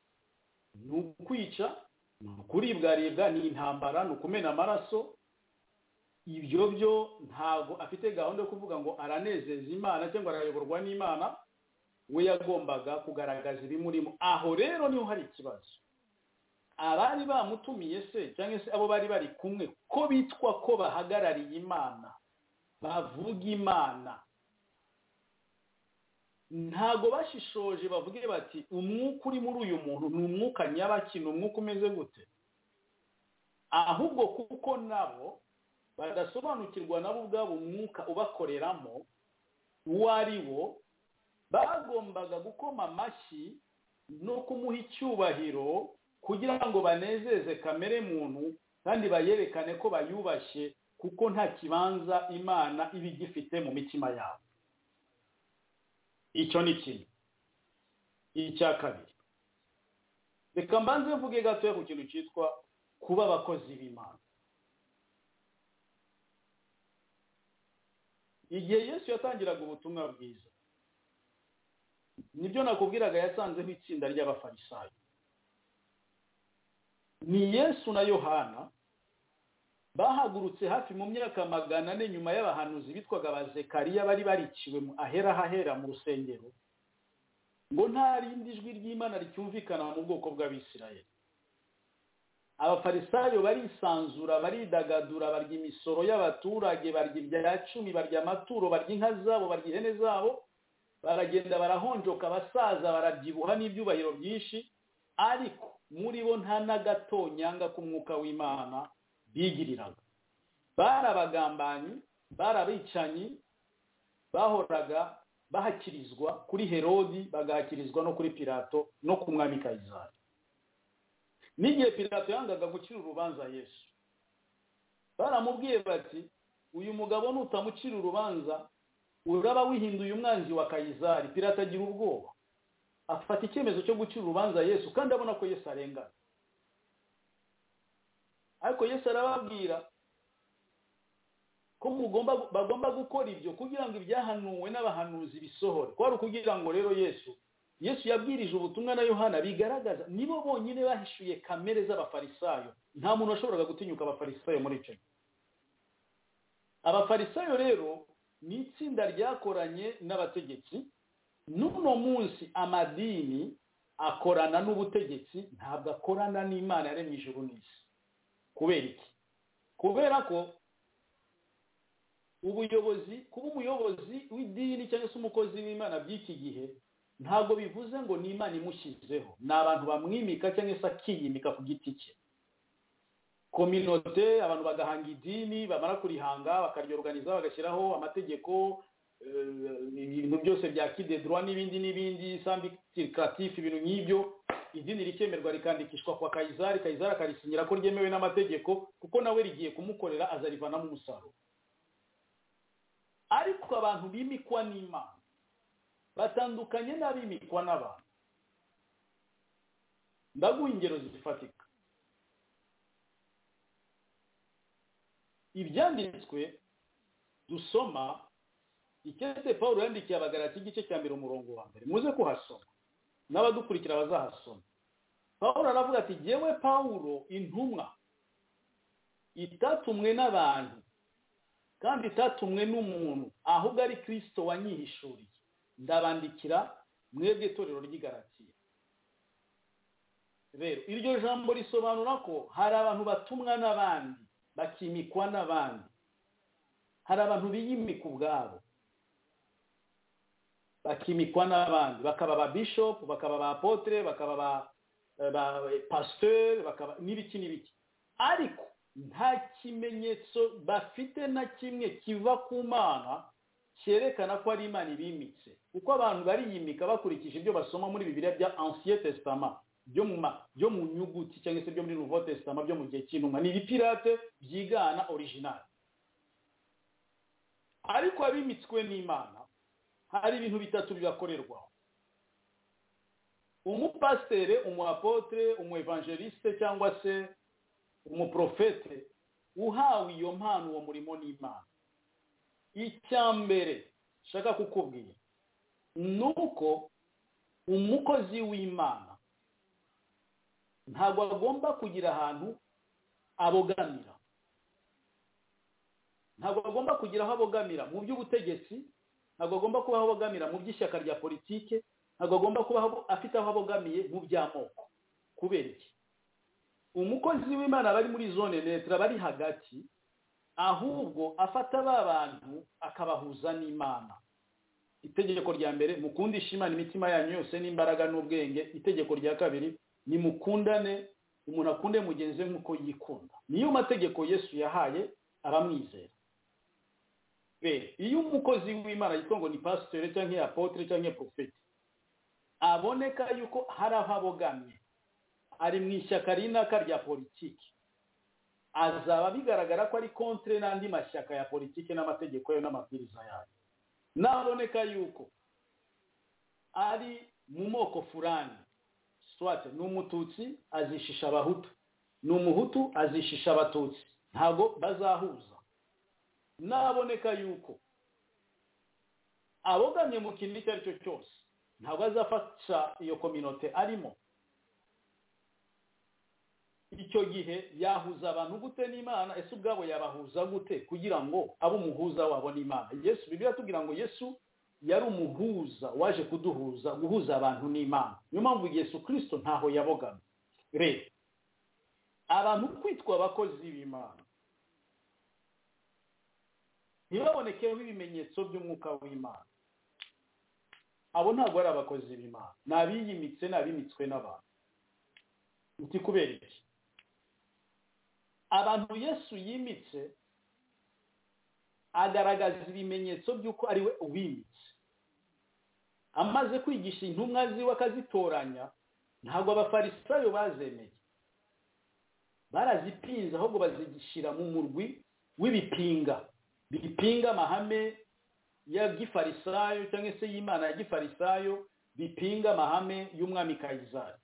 ni ukwica ni ukuribwaribwa ni intambara ni ukumena amaraso ibyo byo ntabwo afite gahunda yo kuvuga ngo aranezeza imana cyangwa arayoborwa n'imana we yagombaga kugaragaza ibimurimo aho rero niho hari ikibazo abari bamutumiye se cyangwa se abo bari bari kumwe ko bitwa ko bahagarariye imana bavuga imana ntago bashishoje bavuge bati umwuka uri muri uyu muntu ni umwuka nyabaki ni umwuka umeze gute ahubwo kuko nabo badasobanukirwa nabo ubwabo umwuka ubakoreramo uwo ari wo bagombaga gukoma amashyi no kumuha icyubahiro kugira ngo banezeze kamere muntu kandi bayerekane ko bayubashye kuko nta kibanza imana iba igifite mu mitima yabo icyo ni kimwe icya kabiri reka mbanze mvuge gatoya ku kintu cyitwa kuba abakozi b'imana igihe yesu yatangiraga ubutumwa bwiza nibyo nakubwiraga yasanzeho itsinda ry'abafarisayo ni yesu na yohana bahagurutse hafi mu myaka magana ane nyuma y'abahanuzi bitwaga abazekariya bari bariciwe ahera hahera mu rusengero ngo nta rindi jwi ry'imana ricyumvikana mu bwoko bw'abisirayeli abafarisayo barisanzura baridagadura barya imisoro y'abaturage barya ibya cumi barya amaturo barya inka zabo barya ihene zabo baragenda barahonjoka abasaza barabyibuha n'ibyubahiro byinshi ariko muri bo nta n'agatonyanga k'umwuka w'imana bigiriraga bari abagambanyi bari abicanyi bahoraga bahakirizwa kuri herodi bagahakirizwa no kuri pirato no ku mwami kayizari n'igihe pirato yangaga gucira urubanza yesu baramubwiye bati uyu mugabo nutamucira urubanza uraba wihinduye umwanzi wa kayizari pirato agira ubwoba afata icyemezo cyo gucira urubanza yesu kandi abona ko yesu arengana ariko yesu arababwira ko bagomba gukora ibyo kugira ngo ibyahanuwe n'abahanuzi bisohore kwari ukugira ngo rero yesu yesu yabwirije ubutumwa na yohana bigaragaza nibo bonyine bahishuye kamere z'abafarisayo nta muntu washoboraga gutinyuka abafarisayo muri icyo gihe abafarisayo rero ni itsinda ryakoranye n'abategetsi n'uno munsi amadini akorana n'ubutegetsi ntabwo akorana n'imana yaremye ijuru n'isi kubera iki kubera ko ubuyobozi kuba umuyobozi w'idini cyangwa se umukozi w'imana by'iki gihe ntabwo bivuze ngo ni imana imushyizeho ni abantu bamwimika cyangwa se akiyimika ku giti cye kominote abantu bagahanga idini bamara kurihanga bakaryorganiza bagashyiraho amategeko eh, ibintu byose bya kidedrwa n'ibindi n'ibindi sambikirikatifu ibintu nk'ibyo idini rikemerwa rikandikishwa kwa kayizari kayizari akarisinyira ko ryemewe n'amategeko kuko nawe rigiye kumukorera azarivanamo umusaruro ariko abantu bimikwa n'imana batandukanye n'abimikwa n'abantu ndaguha ingero zifatika ibyanditswe dusoma icyese paul yandikiye abagarati igice cya mbere umurongo wa mbere muze kuhasoma n'abadukurikira bazahasoma paul aravuga ati jyewe pawulo intumwa itatumwe n'abantu kandi itatumwe n'umuntu ahubwo ari kirisito wanyihishuriye ndabandikira mwebwe itorero ry'igaratiye rero iryo jambo risobanura ko hari abantu batumwa n'abandi bakimikwa n'abandi hari abantu biyimika ubwabo bakimikwa n'abandi bakaba ba bishop bakaba ba apotre bakaba ba ba pasteur bakaba n'ibiki n'ibiki ariko nta kimenyetso bafite na kimwe kiva ku mana cyerekana ko ari imana ibimitse kuko abantu bariyimika bakurikije ibyo basoma muri bibiliya bya ancien testament byo mu byo mu nyuguti cyangwa se byo muri nouveau testament byo mu gihe cy'intumwa ni ibipirate byigana original ariko abimitswe n'imana hari ibintu bitatu bibakorerwaho umupasiteri umu umuevangeliste cyangwa se umuprofete uhawe iyo mpano uwo murimo n'imana icya mbere nshaka kukubwira ni uko umukozi w'imana ntabwo agomba kugira ahantu abogamira ntabwo agomba kugira aho abogamira mu by'ubutegetsi ntabwo agomba kubaho abogamira mu by'ishyaka rya politike ntabwo agomba kubaho afite aho abogamiye mu by'amoko kubera iki umukozi w'imana bari muri zone netura bari hagati ahubwo afata ba bantu akabahuza n'imana itegeko rya mbere mukundishe imana imitima yanyu yose n'imbaraga n'ubwenge itegeko rya kabiri ni mukundane umuntu akunde mugenzi we nk'uko yikunda niyo mategeko yesu yahaye abamwizera iyo umukozi w'imana yitwa ngo ni pasiteri cyangwa apotre cyangwa profeti aboneka yuko hari aho abogamye ari mu ishyaka rinaka rya politiki azaba bigaragara ko ari kontre n'andi mashyaka ya politiki n'amategeko yayo n'amabwiriza yayo naboneka yuko ari mu moko furani swate ni umututsi azishisha abahutu ni umuhutu azishisha abatutsi ntabwo bazahuza naboneka yuko abogamye mu kintu icyo ari cyo cyose ntabwo azafasha iyo kominote arimo icyo gihe yahuza abantu gute n'imana ese ubwabo yabahuza gute kugira ngo abe umuhuza wabo n'imana yesu bibiri tubwira ngo yesu yari umuhuza waje kuduhuza guhuza abantu n'imana niyo mpamvu yesu kirisito ntaho yabogamye rero abantu kwitwa abakozi b'imana ntibabonekeho ibimenyetso by'umwuka w'imana abo ntabwo ari abakozi b'imana ni abiyimitse ni abimitswe n'abantu uti kubera iki abantu yesu yimitse agaragaza ibimenyetso by'uko ari we uwimitse amaze kwigisha intumwa ziwe akazitoranya ntabwo abafarisayo bazemeye barazipinze ahubwo bazigishyira mu murwi w'ibipinga bipinga amahame ya gifarisayo cyangwa se y'imana ya gifarisayo bipinga amahame y'umwami kayizari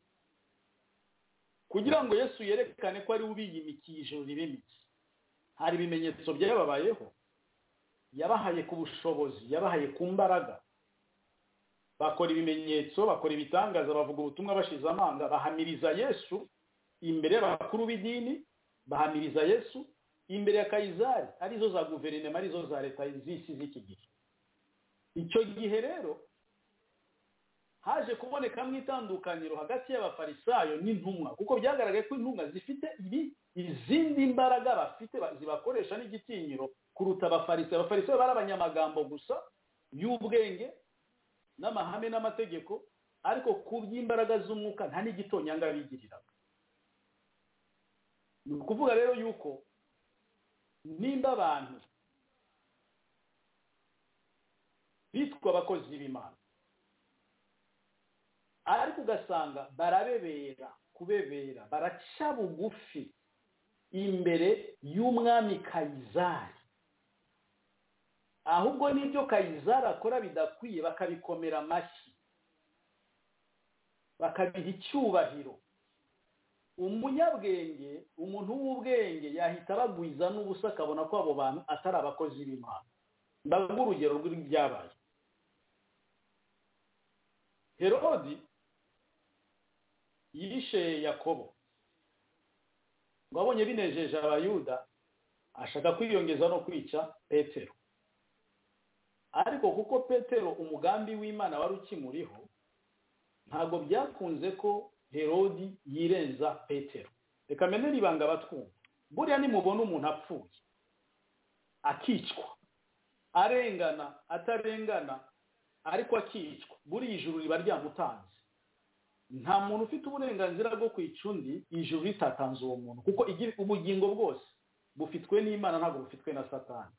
kugira ngo yesu yerekane ko ari we ubiyimikiye ijoro ribimitse hari ibimenyetso byababayeho yabahaye ku bushobozi yabahaye ku mbaraga bakora ibimenyetso bakora ibitangaza bavuga ubutumwa bashize amanga bahamiriza yesu imbere y'abakuru b'idini bahamiriza yesu imbere ya kayizari arizo za guverinoma arizo za leta z'isi z'iki gihe icyo gihe rero haje kubonekamo itandukanyiro hagati y'abafarisayo n'intumwa kuko byagaragaye ko intumwa zifite ibi izindi mbaraga bafite ba- zibakoresha n'igitinyiro kuruta abafarisayo abafarisayo bari abanyamagambo gusa y'ubwenge n'amahame n'amategeko ariko ku by'imbaraga z'umwuka nta n'igitonyanga bigiriraga ni ukuvuga rero yuko nimba abantu bitwa abakozi b'imana ariko ugasanga barabebera kubebera baraca bugufi imbere y'umwami kayizari ahubwo n'ibyo kayizari akora bidakwiye bakabikomera amashyi bakabiha icyubahiro umunyabwenge umuntu w'ubwenge yahita abagwiza n'ubusa akabona ko abo bantu atari abakozi b'imana ndavuga urugero rw'ibyabaye herodi yishe yakobo ngo abonye binejeje abayuda ashaka kwiyongeza no kwica petero ariko kuko petero umugambi w'imana wari ukimuriho ntabwo byakunze ko herodi yirenza petero reka menera ibanga batwumva buriya nimubona umuntu apfuye akicwa arengana atarengana ariko akicwa buriya ijuru riba ryamutanze nta muntu ufite uburenganzira bwo kwica undi ijuru ritatanze uwo muntu kuko igi- ubugingo bwose bufitwe n'imana ntabwo bufitwe na satani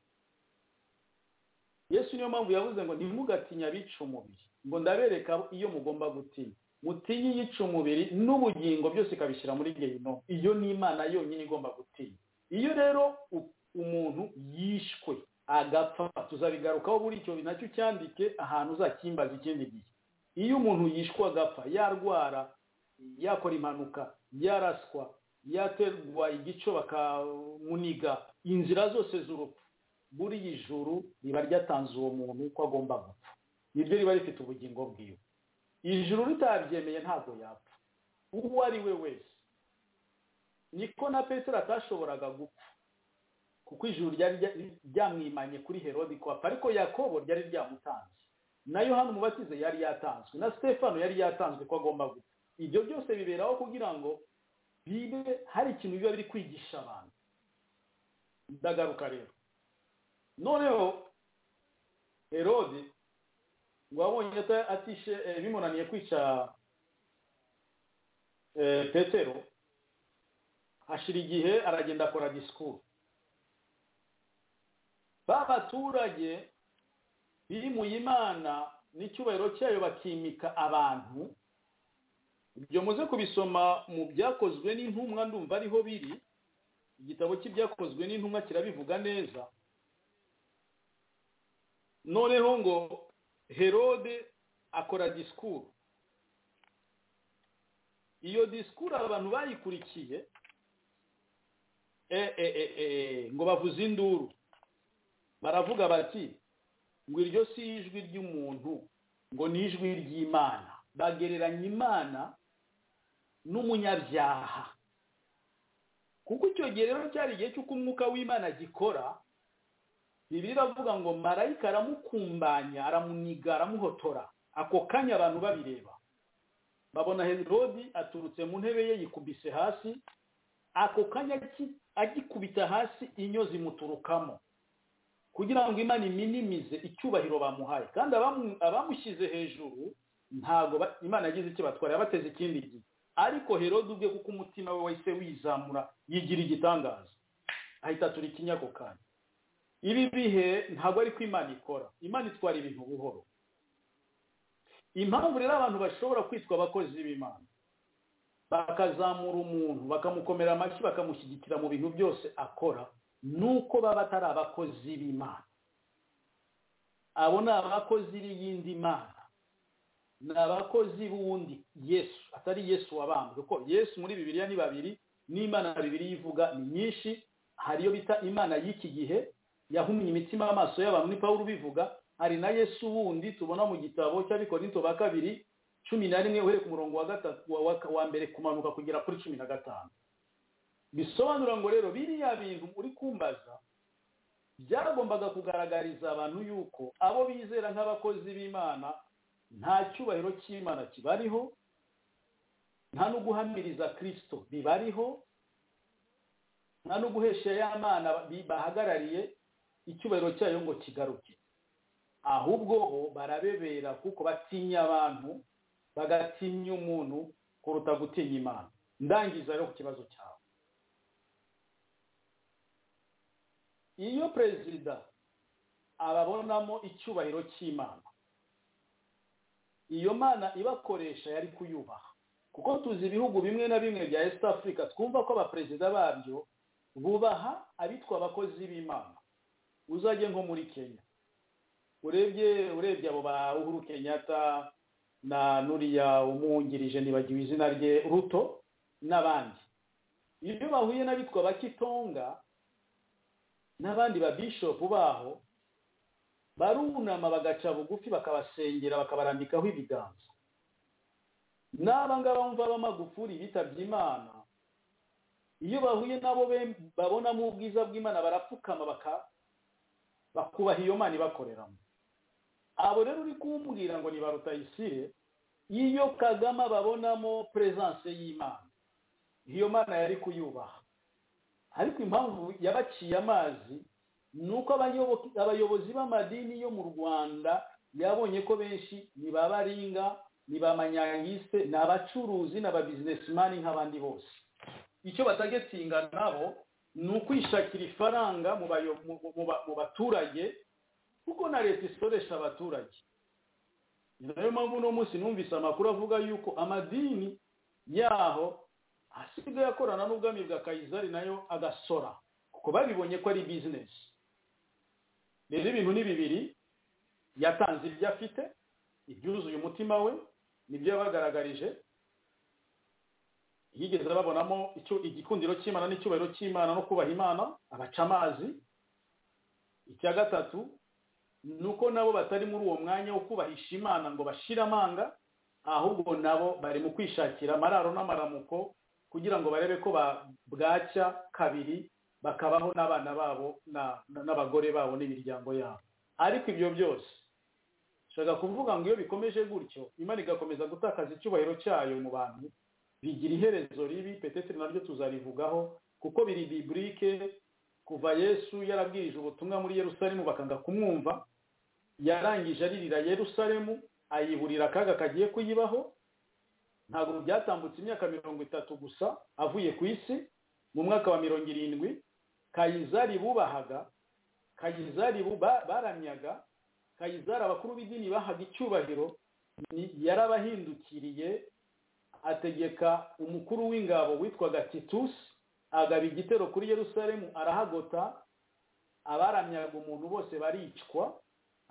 yesu niyo mpamvu yavuze ngo ntimugatinye abica umubiri ngo ndabereka iyo mugomba gutinya mutinye iyica umubiri n'ubugingo byose ikabishyira muri gehinomu iyo ni imana yonyine igomba gutinya iyo rero u- umuntu yishwe agapfa tuzabigarukaho buri icyo nacyo cyandike ahantu uzakimbaza ikindi gihe iyo umuntu yishwe agapfa yarwara yakora impanuka yaraswa yaterwa igico bakamuniga inzira zose z'urupfu buriya ijuru riba ryatanze uwo muntu ko agomba gupfa niryo riba rifite ubugingo bwiwe ijuru ritabyemeye ntabwo yapfa uwo ari we wese niko na petero atashoboraga gupfa kuko ijuru ryari rya- ryamwimanye kuri herodi ko apfa ariko yakobo ryari ryamutanze na yohani umubatize yari yatanzwe na stefano yari yatanzwe ko agomba gupfa ibyo byose biberaho kugira ngo bibe hari ikintu biba biri kwigisha abantu ndagaruka rero noneho herodi ngo abonye ata- atishe eh, bimunaniye kwica eh, petero hashira igihe aragenda akora disikuru ba baturage bimuye imana n'icyubahiro cyayo bakimika abantu ibyo muze kubisoma mu byakozwe n'intumwa ndumva ariho biri igitabo cy'ibyakozwe n'intumwa kirabivuga neza noneho ngo herode akora disikuru iyo disikuru abantu bayikurikiye eh, eh, eh, eh, ngo bavuze induru baravuga bati ngo iryo si ijwi ry'umuntu ngo ni ijwi ry'imana bagereranya imana n'umunyabyaha kuko icyo gihe rero cyari igihe cy'uko umwuka w'imana agikora bibiri iravuga ngo marayika aramukumbanya aramuniga aramuhotora ako kanya abantu babireba babona herodi aturutse mu ntebe ye yikubise hasi ako kanya agi- agikubita hasi inyo zimuturukamo kugira ngo imana iminimize icyubahiro bamuhaye kandi abamu- abamushyize hejuru ntabwo ba- imana yagize icyo batwara yabateze ikindi gihe ariko herodi ubwe kuko umutima we wahise wizamura yigira igitangaza ahita aturikinya ako kanya ibi bihe ntabwo ari ko imana ikora imana itwara ibintu buhoro impamvu rero abantu bashobora kwitwa abakozi b'imana bakazamura umuntu bakamukomera amashyi bakamushyigikira mu bintu byose akora nuko baba atari abakozi b'imana abo ni abakozi b'iyindi mana ni abakozi b'uwundi yesu atari yesu wabambwe kuko yesu muri bibiliya ni babiri n'imana bibiliya ivuga ni nyinshi hari iyo bita imana y'iki gihe yahumye imitima y'amaso y'abantu ni pawulo ubivuga hari na yesu wundi tubona mu gitabo cy'abikorinto ba kabiri cumi na rimwe uhereye ku murongo wa gatatu wa, wa, wa mbere kumanuka kugera kuri cumi na gatanu bisobanura ngo rero biriya bintu uri kumbaza byagombaga kugaragariza abantu yuko abo bizera nk'abakozi b'imana nta cyubahiro cy'imana kibariho nta no guhamiriza kirisito bibariho nta no guhesha ya mana bi- bahagarariye icyubahiro cyayo ngo kigaruke ahubwo bo barabebera kuko batinya abantu bagatinya umuntu kuruta gutinya imana ndangiza rero ku kibazo cyawe iyo perezida ababonamo icyubahiro cy'imana iyo mana ibakoresha yari kuyubaha kuko tuzi ibihugu bimwe na bimwe bya east africa twumva ko abaperezida babyo bubaha abitwa abakozi b'imana uzajye nko muri kenya urebye urebye abo ba uhuru kenyatta na nuriya umwungirije nibagiwe izina rye ruto n'abandi iyo bahuye n'abitwa abakitonga n'abandi ba bishopu baho barunama bagaca bugufi bakabasengera bakabarambikaho ibiganza n'aba ngaba bumva b'amagufuri bitabye imana iyo bahuye nabo be- babonamo ubwiza bw'imana barapfukama baka- bakubaha iyo mana ibakoreramo abo rero uri kumbwira ngo ni ba rutayisire iyo kagame babonamo peresanse y'imana iyo mana yari kuyubaha ariko impamvu yabaciye amazi ni uko abayobo- abayobozi b'amadini yo mu rwanda yabonye ko benshi ni ba baringa ni ba manyangise ni abacuruzi ni ababizinesimani nk'abandi bose icyo batagetsinga nabo ni ukwishakira ifaranga mu bayo- mu- mu- mu ba- mu baturage kuko na leta isoresha abaturage ni nayo mpamvu uno munsi numvise amakuru avuga yuko amadini yaho asigaye akorana n'ubwami bwa kayizari nayo agasora kuko babibonye ko ari bizinesi rero ibintu ni bibiri yatanze ibyo afite ibyuzuye umutima we nibyo yabagaragarije yigeze babonamo icyo igikundiro cy'imana n'icyubahiro cy'imana no kubaha imana abaca amazi icya gatatu ni uko nabo batari muri uwo mwanya wo kubahisha imana ngo bashire amanga ahubwo nabo bari mu kwishakira amararo n'amaramuko kugira ngo barebe ko ba- bwacya kabiri bakabaho n'abana babo na- na- n'abagore babo n'imiryango yabo ariko ibyo byose nshaka kuvuga ngo iyo bikomeje gutyo imana igakomeza gutakaza icyubahiro cyayo mu bantu bigira iherezo ribi peteteri naryo tuzarivugaho kuko biri biburike kuva yesu yarabwirije ubutumwa muri yerusalemu bakanga kumwumva yarangije aririra yerusalemu ayiburira akaga kagiye kuyibaho ntabwo byatambutse imyaka mirongo itatu gusa avuye ku isi mu mwaka wa mirongo irindwi kayizari bubahaga kayizari bu- ba- baramyaga kayizari abakuru b'idini bahaga icyubahiro ni- yarabahindukiriye ategeka umukuru w'ingabo witwaga titusi agaba igitero kuri yerusalemu arahagota abaramyaga umuntu bose baricwa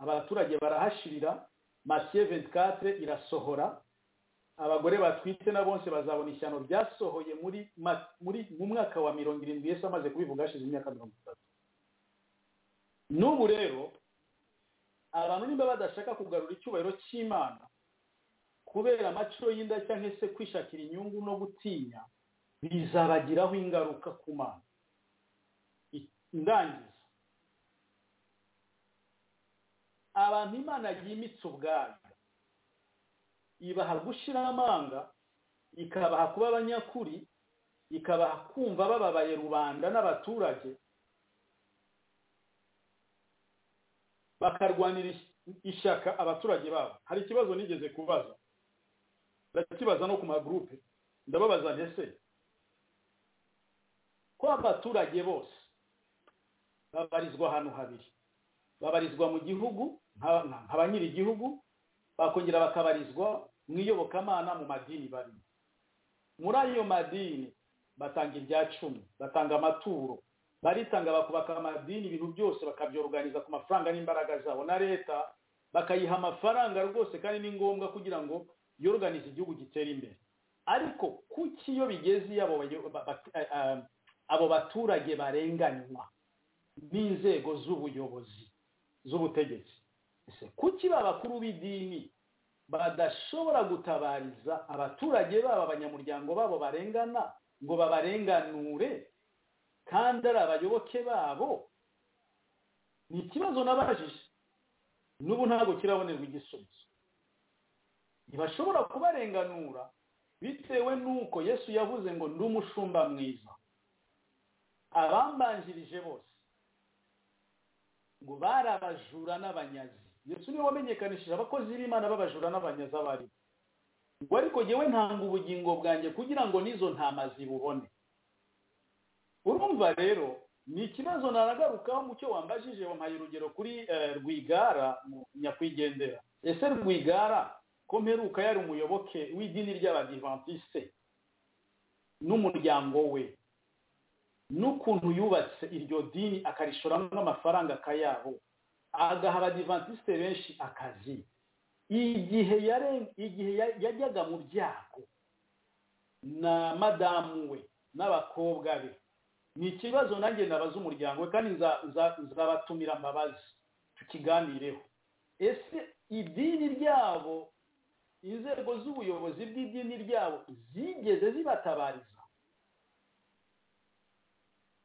abaturage barahashirira masiye 24 irasohora abagore batwite na bose bazabona ishyano ryasohoye muri ma- muri mu mwaka wa mirongo irindwi yesu amaze kubivuga hashize imyaka mirongo itatu n'ubu rero abantu nimba badashaka kugarura icyubahiro cy'imana kubera amaciro y'inda cyangwa se kwishakira inyungu no gutinya bizabagiraho ingaruka ku mana I- ndangiza abantu imana yimitse ubwayo ibaha gushyira amanga ikabaha kuba abanyakuri ikabaha kumva bababaye rubanda n'abaturage bakarwanira ish- ishyaka abaturage babo hari ikibazo nigeze kubaza ndakibaza no ku magurupe ndababaza ntese ko abaturage bose babarizwa ahantu habiri babarizwa mu gihugu nka- nka nka ba nyiri igihugu bakongera bakabarizwa mu iyobokamana mu madini barimo muri ayo madini batanga ibya cumi batanga amaturo baritanga bakubaka amadini ibintu byose bakabyoruganiza ku mafaranga n'imbaraga zabo na leta bakayiha amafaranga rwose kandi ni ngombwa kugira ngo yoruganize igihugu gitere imbere ariko kuki iyo bigeze iyo abo bayo- ba- ba- eh, eh, abo baturage barenganywa n'inzego z'ubuyobozi z'ubutegetsi ese kuki ba bakuru b'idini badashobora gutabariza abaturage babo abanyamuryango babo barengana ngo babarenganure kandi ari abayoboke babo ni ikibazo nabajije n'ubu ntabwo kirabonerwa igisubizo ntibashobora kubarenganura bitewe n'uko yesu yavuze ngo ndi umushumba mwiza abambanjirije bose ngo bari abajura n'abanyazi yesu niwe wamenyekanishije abakozi b'imana b'abajura n'abanyazi abari ngo ariko ngewe ntanga ubugingo bwanjye kugira ngo n'izo ntama zibubone urumva rero ni ikibazo naragarukaho mu cyo wambajije wampaye urugero kuri eh, rwigara mu nyakwigendera ese rwigara ko mperuka yari umuyoboke w'idini ry'abadivantisite n'umuryango we n'ukuntu yubatse iryo dini akarishoramwo amafaranga akayabo agaha abadivantisite benshi akazi igihe yare- igihe ya- yajyaga mu byago na madamu we n'abakobwa be ni ikibazo nanjye nabaza umuryango we kandi nza- nza- nzabatumira mbabazi tukiganireho ese idini ryabo inzego z'ubuyobozi bw'idini ryabo zigeze zibatabariza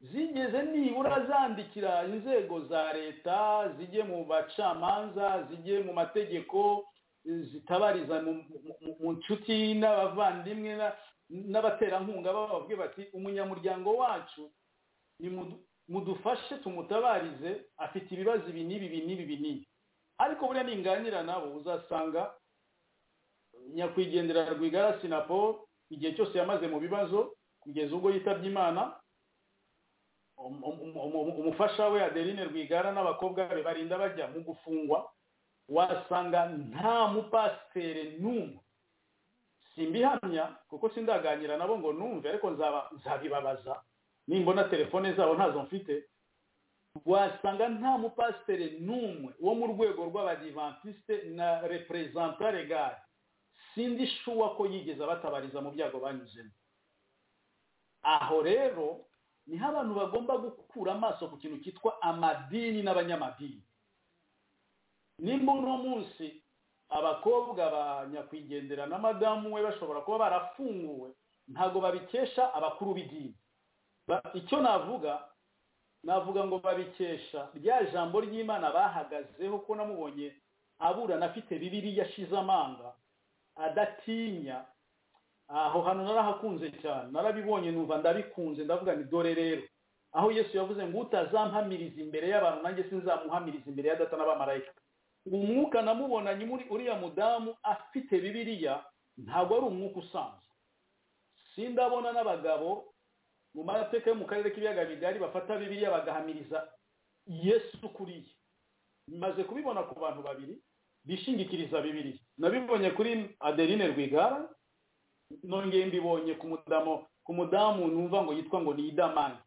zigeze nibura zandikira inzego za leta zijye mu bacamanza zijye mu mategeko zitabariza mu, mu- mu- mu nshuti n'abavandimwe na- n'abaterankunga bababwiye bati umunyamuryango wacu ni mudu- mudufashe tumutabarize afite ibibazo ibi n'ibi ibi n'ibi ibi n'ibi ariko buriya ninganira nabo uzasanga nyakwigendera rwigara sinaporo igihe cyose yamaze mu bibazo kugeza ubwo yitabye imana um- um- um- umufasha we adeline rwigara n'abakobwa be barinda bajya mu gufungwa wasanga nta mupasiteri n'umwe simbihamya kuko sindaganira nabo ngo numve ariko nzaba nzabibabaza nimbona telefone zabo ntazo mfite wasanga nta mupasiteri n'umwe wo mu rwego rw'abadivantisite na reperezanta regari sindi shuwa ko yigeze abatabariza mu byago banyuzemo aho rero niho abantu bagomba gukura amaso ku kintu cyitwa amadini n'abanyamadini nimba uno munsi abakobwa ba nyakwigendera na madamu we bashobora kuba barafunguwe ntabwo babikesha abakuru b'idini Ba- icyo navuga navuga ngo babikesha rya jambo ry'imana bahagazeho ko namubonye aburana afite bibiri yashize amanga adatinya aho hantu narahakunze cyane narabibonye numva ndabikunze ndavuga ni dore rero aho yesu yavuze ngo utazampamiriza imbere y'abantu nanjye sinzamuhamiriza imbere ya data n'abamarayika umwuka namubonanye muri uriya mudamu afite bibiliya ntabwo ari umwuka usanzwe sindabona n'abagabo mu mateka yo mu karere k'ibiyaga bigari bafata bibiliya bagahamiriza yesu kuriye maze kubibona ku bantu babiri bishingikiriza bibiliya nabibonye kuri adeline rwigara nongeye mbibonye ku mudamu ku mudamu numva ngo yitwa ngo ni idamani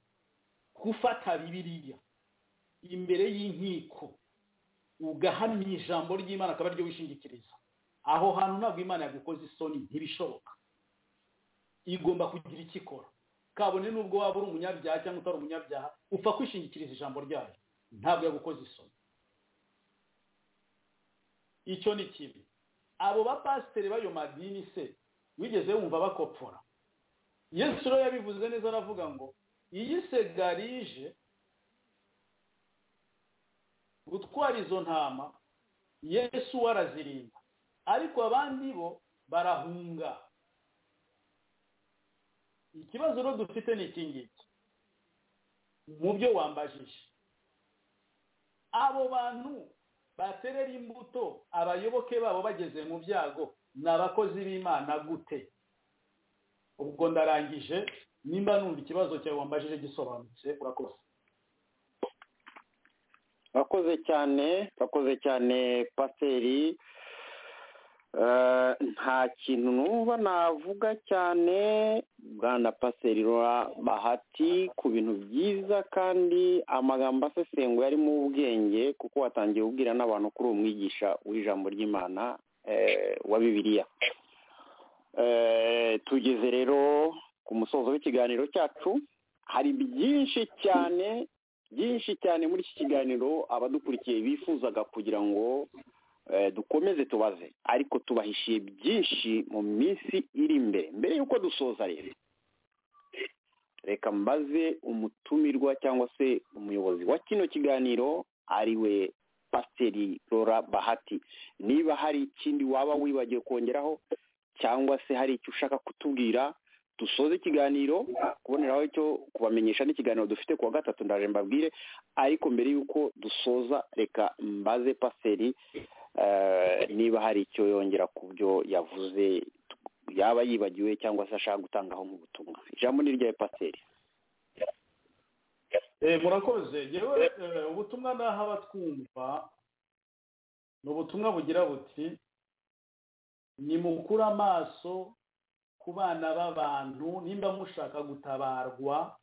gufata bibiliya imbere y'inkiko ugahamya ijambo ry'imana akaba aryo wishingikiriza aho hantu ntabwo imana yagukoze isoni ntibishoboka igomba kugira icyo ikora kabone n'ubwo waba uri umunyabyaha cyangwa utari umunyabyaha upfa kwishingikiriza ijambo ryayo ntabwo yagukoze isoni icyo ni kimwe abo bapasiteri b'ayo madini se wigeze wumva bakopfora yesu rero yabivuze neza aravuga ngo iyi segarije gutwara izo ntama yesu we arazirinda ariko abandi bo barahunga ikibazo rero dufite ni iki ngiki mu byo wambajije abo bantu baterera imbuto abayoboke babo bageze mu byago ni abakozi b'imana gute ubwo ndarangije nimba numva ikibazo cyawe wambajije gisobanutse urakoze bakoze cyane bakoze cyane pasiteri Eh, nta kintu numva navuga cyane bwana pasiteri Laura bahati ku bintu byiza kandi amagambo asesenguye arimo ubwenge kuko watangiye ubwira n'abantu kuri uwo mwigisha w'ijambo ry'imana eh, wa bibiliya Eh, tugeze rero ku musozo w'ikiganiro cyacu hari byinshi cyane byinshi cyane muri iki kiganiro abadukurikiye bifuzaga kugira ngo eh, dukomeze tubaze ariko tubahishiye byinshi mu minsi iri imbere mbere y'uko dusoza rero reka mbaze umutumirwa cyangwa se umuyobozi wa kino kiganiro ari we pasiteri rora bahati niba hari ikindi waba wibagiwe kongeraho cyangwa se hari icyo ushaka kutubwira dusoze ikiganiro kuboneraho icyo kubamenyesha n'ikiganiro dufite ku wa gatatu ndaje mbabwire ariko mbere y'uko dusoza reka mbaze pasiteri eh, niba hari icyo yongera ku byo yavuze yaba yibagiwe cyangwa se ashaka gutangaho nk'ubutumwa ijambo ni iryawe pasiteri Eh, murakoze yewe eh, ubutumwa naho abatwumva ni ubutumwa bugira buti nimukure amaso ku bana b'abantu nimba mushaka gutabarwa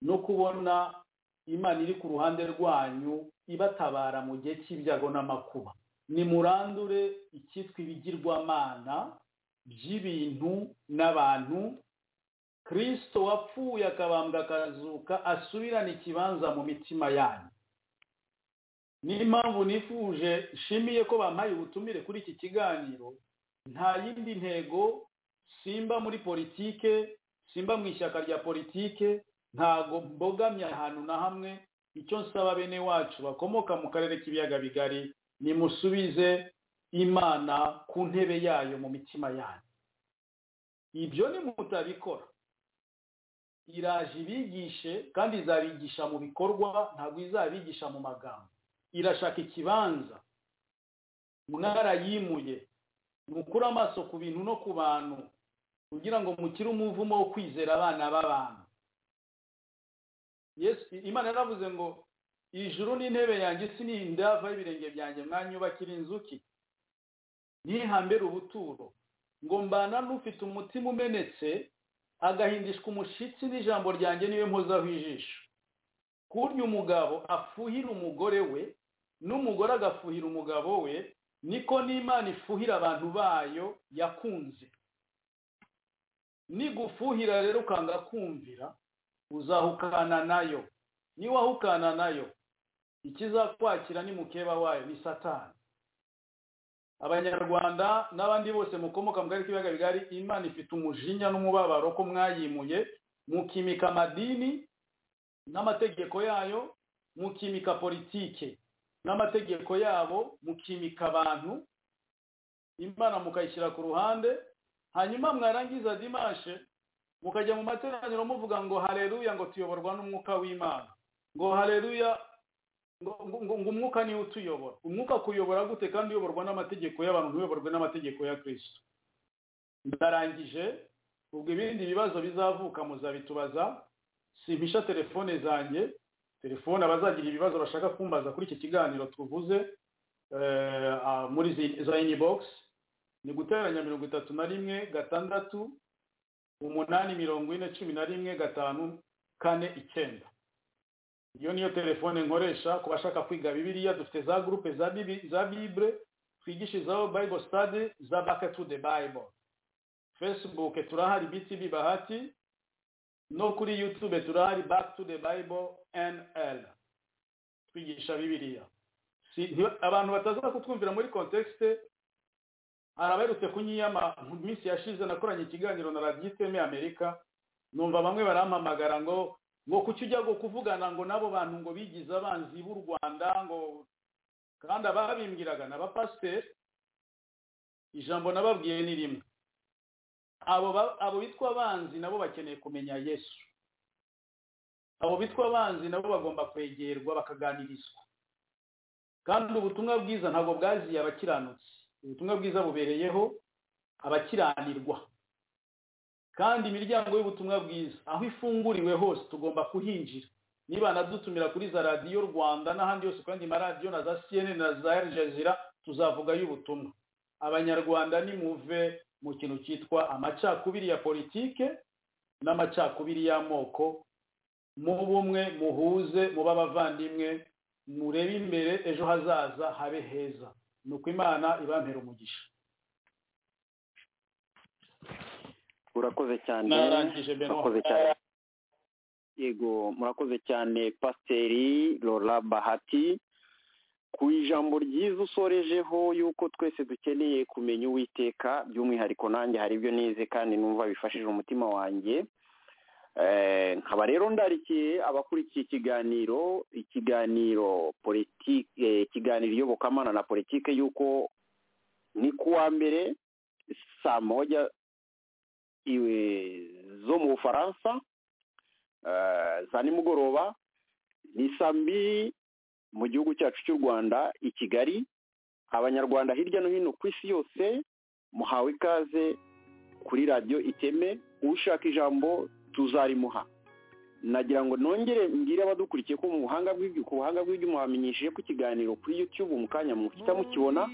no kubona imana iri ku ruhande rwanyu ibatabara mu gihe cy'ibyago n'amakuba nimurandure icyitwa ibigirwamana by'ibintu n'abantu kirisito wapfuye akabambwa akazuka asubirane ikibanza mu mitima yanyu niyo mpamvu nifuje nshimiye ko bampaye ubutumire kuri iki kiganiro nta yindi ntego simba muri politike simba mu ishyaka rya politike ntago mbogamye ahantu na hamwe icyo nsaba bene wacu bakomoka mu karere k'ibiyaga bigari nimusubize imana ku ntebe yayo mu mitima yanyu ibyo nimutabikora iraje ibigishe kandi izabigisha mu bikorwa ntabwo izabigisha mu magambo irashaka ikibanza mwarayimuye mukure amaso ku bintu no ku bantu kugira ngo mukire umuvumo wo kwizera abana b'abantu Yesu- imana yaravuze ngo ijuru n'intebe yanjye isi ni indava y'ibirenge byanjye mwanyubakira inzuki ntihambere ubuturo ngo mbana n'ufite umutima umenetse agahindishwa umushyitsi n'ijambo ryanjye niwe mpozaho ijisho kurya umugabo afuhira umugore we n'umugore agafuhira umugabo we niko n'imana ifuhira abantu bayo yakunze nigufuhira rero ukanga kumvira uzahukana nayo niwahukana nayo ikizakwakira ni mukeba wayo ni satani abanyarwanda n'abandi bose mukomoka mu karere k'ibiyaga bigari imana ifite umujinya n'umubabaro ko mwayimuye mukimika amadini n'amategeko yayo mukimika politike n'amategeko yabo mukimika abantu imana mukayishyira ku ruhande hanyuma mwarangiza dimashe mukajya mu materaniro muvuga ngo hareruya ngo tuyoborwa n'umwuka w'imana ngo hareruya ngo, ngo, ngo ngo umwuka niwe utuyobora umwuka kuyobora gute kandi uyoborwa n'amategeko y'abantu ntuyoborwe n'amategeko ya kristo ndarangije ubwo ibindi bibazo bizavuka muzabitubaza simpisha telefone zanjye telefone abazagira ibibazo bashaka kumbaza kuri iki kiganiro tuvuze eh, ah, muri zi- za inbox ni guteranya mirongo itatu na rimwe gatandatu umunani mirongo ine cumi na rimwe gatanu kane icyenda iyo niyo telefone nkoresha ku bashaka kwiga bibiliya dufite za gurupe za bibi za bible twigishirizaho bible study za back to the bible facebook turahari btb bahati no kuri youtube turahari back to the bible nl twigisha bibiliya si, nti- abantu bataza kutwumvira muri context hari abaherutse kunyiyama mu minsi yashize nakoranye ikiganiro na radiyo iteme amerika numva bamwe barampamagara ngo ngo kuki ujya ngo kuvugana ngo n'abo bantu ngo bigize abanzi b'u rwanda ngo kandi ababimbwiraga n'abapasiteri ijambo nababwiye ni rimwe abo ba- abo bitwa abanzi nabo bakeneye kumenya yesu abo bitwa abanzi nabo bagomba kwegerwa bakaganirizwa kandi ubutumwa bwiza ntabwo bwaziye abakiranutsi ubutumwa bwiza bubereyeho abakiranirwa kandi imiryango y'ubutumwa bwiza aho ifunguriwe hose tugomba kuhinjira niba nadutumira kuri za radiyo rwanda n'ahandi hose ku yandi maradiyo na za cnn na za Al Jazeera tuzavuga y'ubutumwa abanyarwanda nimuve mu kintu cyitwa amacakubiri ya politike n'amacakubiri y'amoko mu bumwe muhuze mube abavandimwe murebe imbere ejo hazaza habe heza ni uko imana ibampera umugisha urakoze cyane narangije benoa murakoze cyane yego murakoze cyane pasiteri rora bahati ku ijambo ryiza usorejeho yuko twese dukeneye kumenya uwiteka by'umwihariko nanjye hari ibyo nize kandi numva bifashije umutima wanjye Eh, nkaba rero ndarikiye abakurikiye ikiganiro ikiganiro politiki eh, ikiganiro iyobokamana na politiki y'uko ni kuwa mbere saa moja iwe zo mu bufaransa eh, saa nimugoroba ni saa mbiri mu gihugu cyacu cy'u rwanda i kigali abanyarwanda hirya no hino ku isi yose muhawe ikaze kuri radiyo iteme ushaka ijambo tuzarimuha nagira ngo nongere mbwire abadukurikiye ko mu buhanga bw'ibyo ku buhanga bw'ibyo muhamenyesheje ko ikiganiro kuri youtube mu kanya muhita mukibona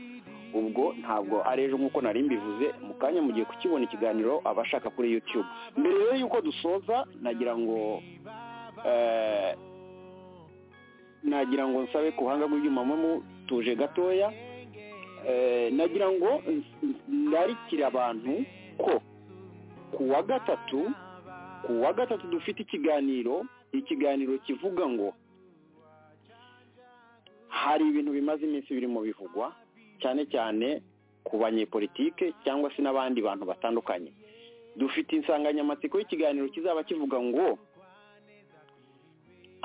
ubwo ntabwo ari ejo nk'uko nari mbivuze mu kanya mugiye kukibona ikiganiro abashaka kuri youtube mbere rero y'uko dusoza nagira ngo eh, nagira ngo nsabe ku buhanga bw'ibyuma mu tuje gatoya Eh, nagira ngo ns- ndarikire abantu ko ku wa gatatu ku wa gatatu dufite ikiganiro ikiganiro kivuga ngo hari ibintu bimaze iminsi birimo bivugwa cyane cyane ku banyepolitike cyangwa se n'abandi bantu batandukanye dufite insanganyamatsiko y'ikiganiro kizaba kivuga ngo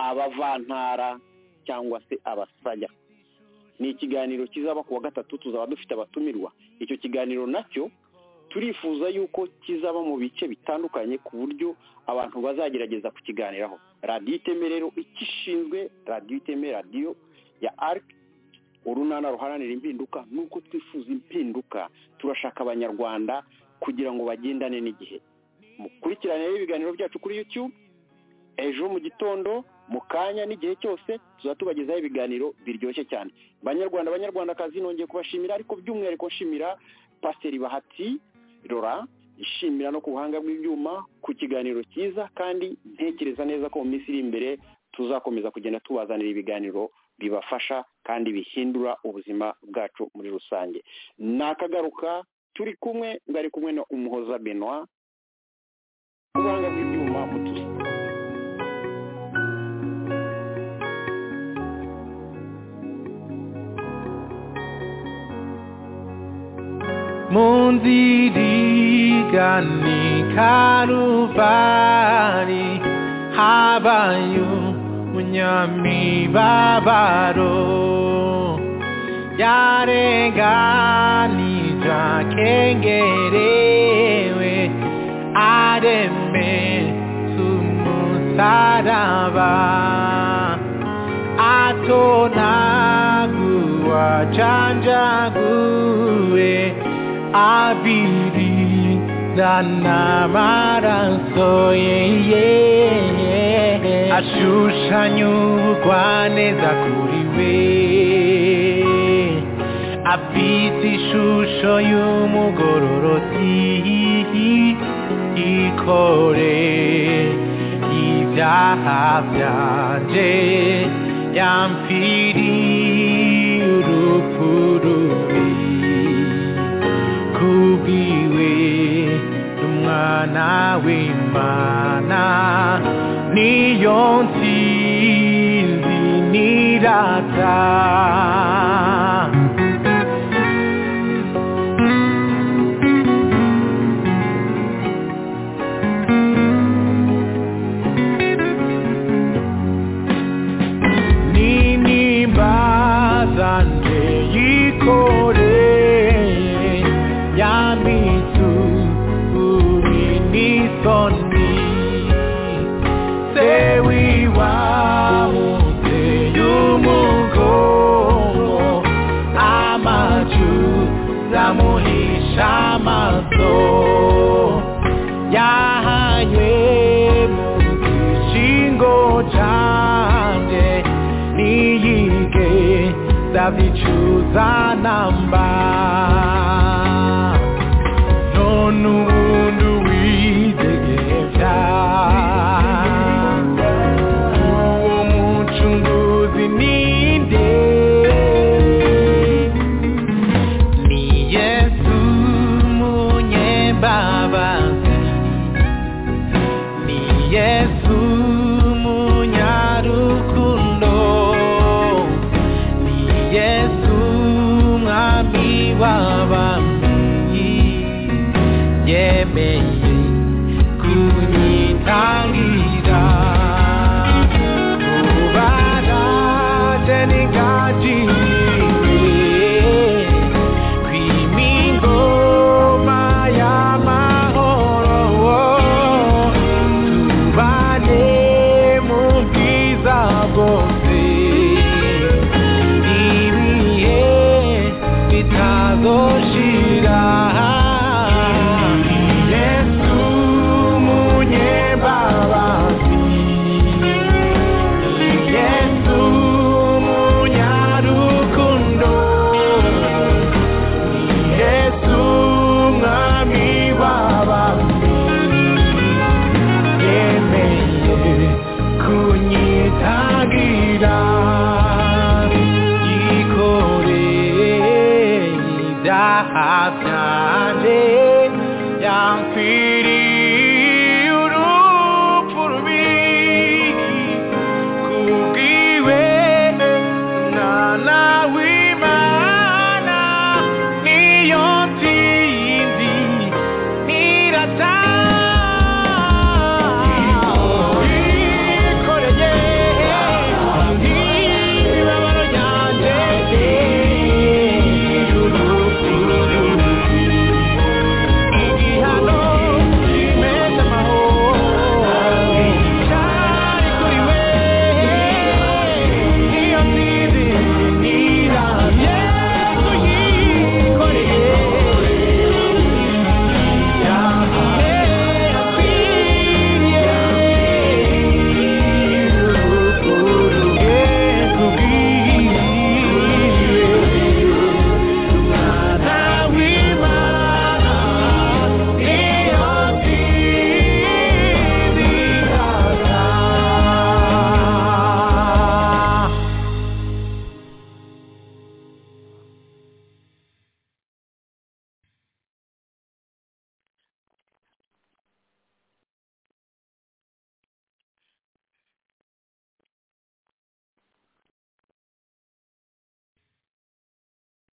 abavantara cyangwa se abasaya ni ikiganiro kizaba ku wa gatatu tuzaba dufite abatumirwa icyo kiganiro nacyo turifuza yuko kizaba mu bice bitandukanye ku buryo abantu bazagerageza kukiganiraho radiyo iteme rero icyo ishinzwe radiyo iteme radiyo ya arc urunana ruharanira impinduka nuko twifuza impinduka turashaka abanyarwanda kugira ngo bagendane n'igihe mukurikirane rero ibiganiro byacu kuri youtube ejo mu gitondo mu kanya n'igihe cyose tuzaba tubagezaho ibiganiro biryoshye cyane banyarwanda banyarwandakazi nongeye kubashimira ariko by'umwihariko nshimira pasiteri bahati rora ishimira no ku buhanga bw'ibyuma ku kiganiro cyiza kandi ntekereza neza ko mu minsi iri imbere tuzakomeza kugenda tubazanira ibiganiro bibafasha kandi bihindura ubuzima bwacu muri rusange nakagaruka turi kumwe bari kumwe na umuhoza benwa ku buhanga bw'ibyuma mutuzi munzirigane karuvari habayo munyamibabaro yarenganija kengerewe areme sumusaraba atonagua chanjague abiri n'amaraso ye ashushanya ubugwa neza kuri we afite ishusho y'umugororotsi ikore ibyaha byanje yampfiriye urupfu rubi kubwiwe n'umwana w'imana niyo ntsinzi n'irata n'intimba zanjye yikoreye yamitu uri n'isoni se wiwamuze y'umugongo amacu zamuhisha amaso yahanywe mu gishingo canje niyige ndabicuza namba none ubundi widegeja uwo mucunguzi ninde ni yesu munyebabazi ni yesu munyarukundo ni yesu mwami w'abami yemeye kunyitanga abyare yampfiriye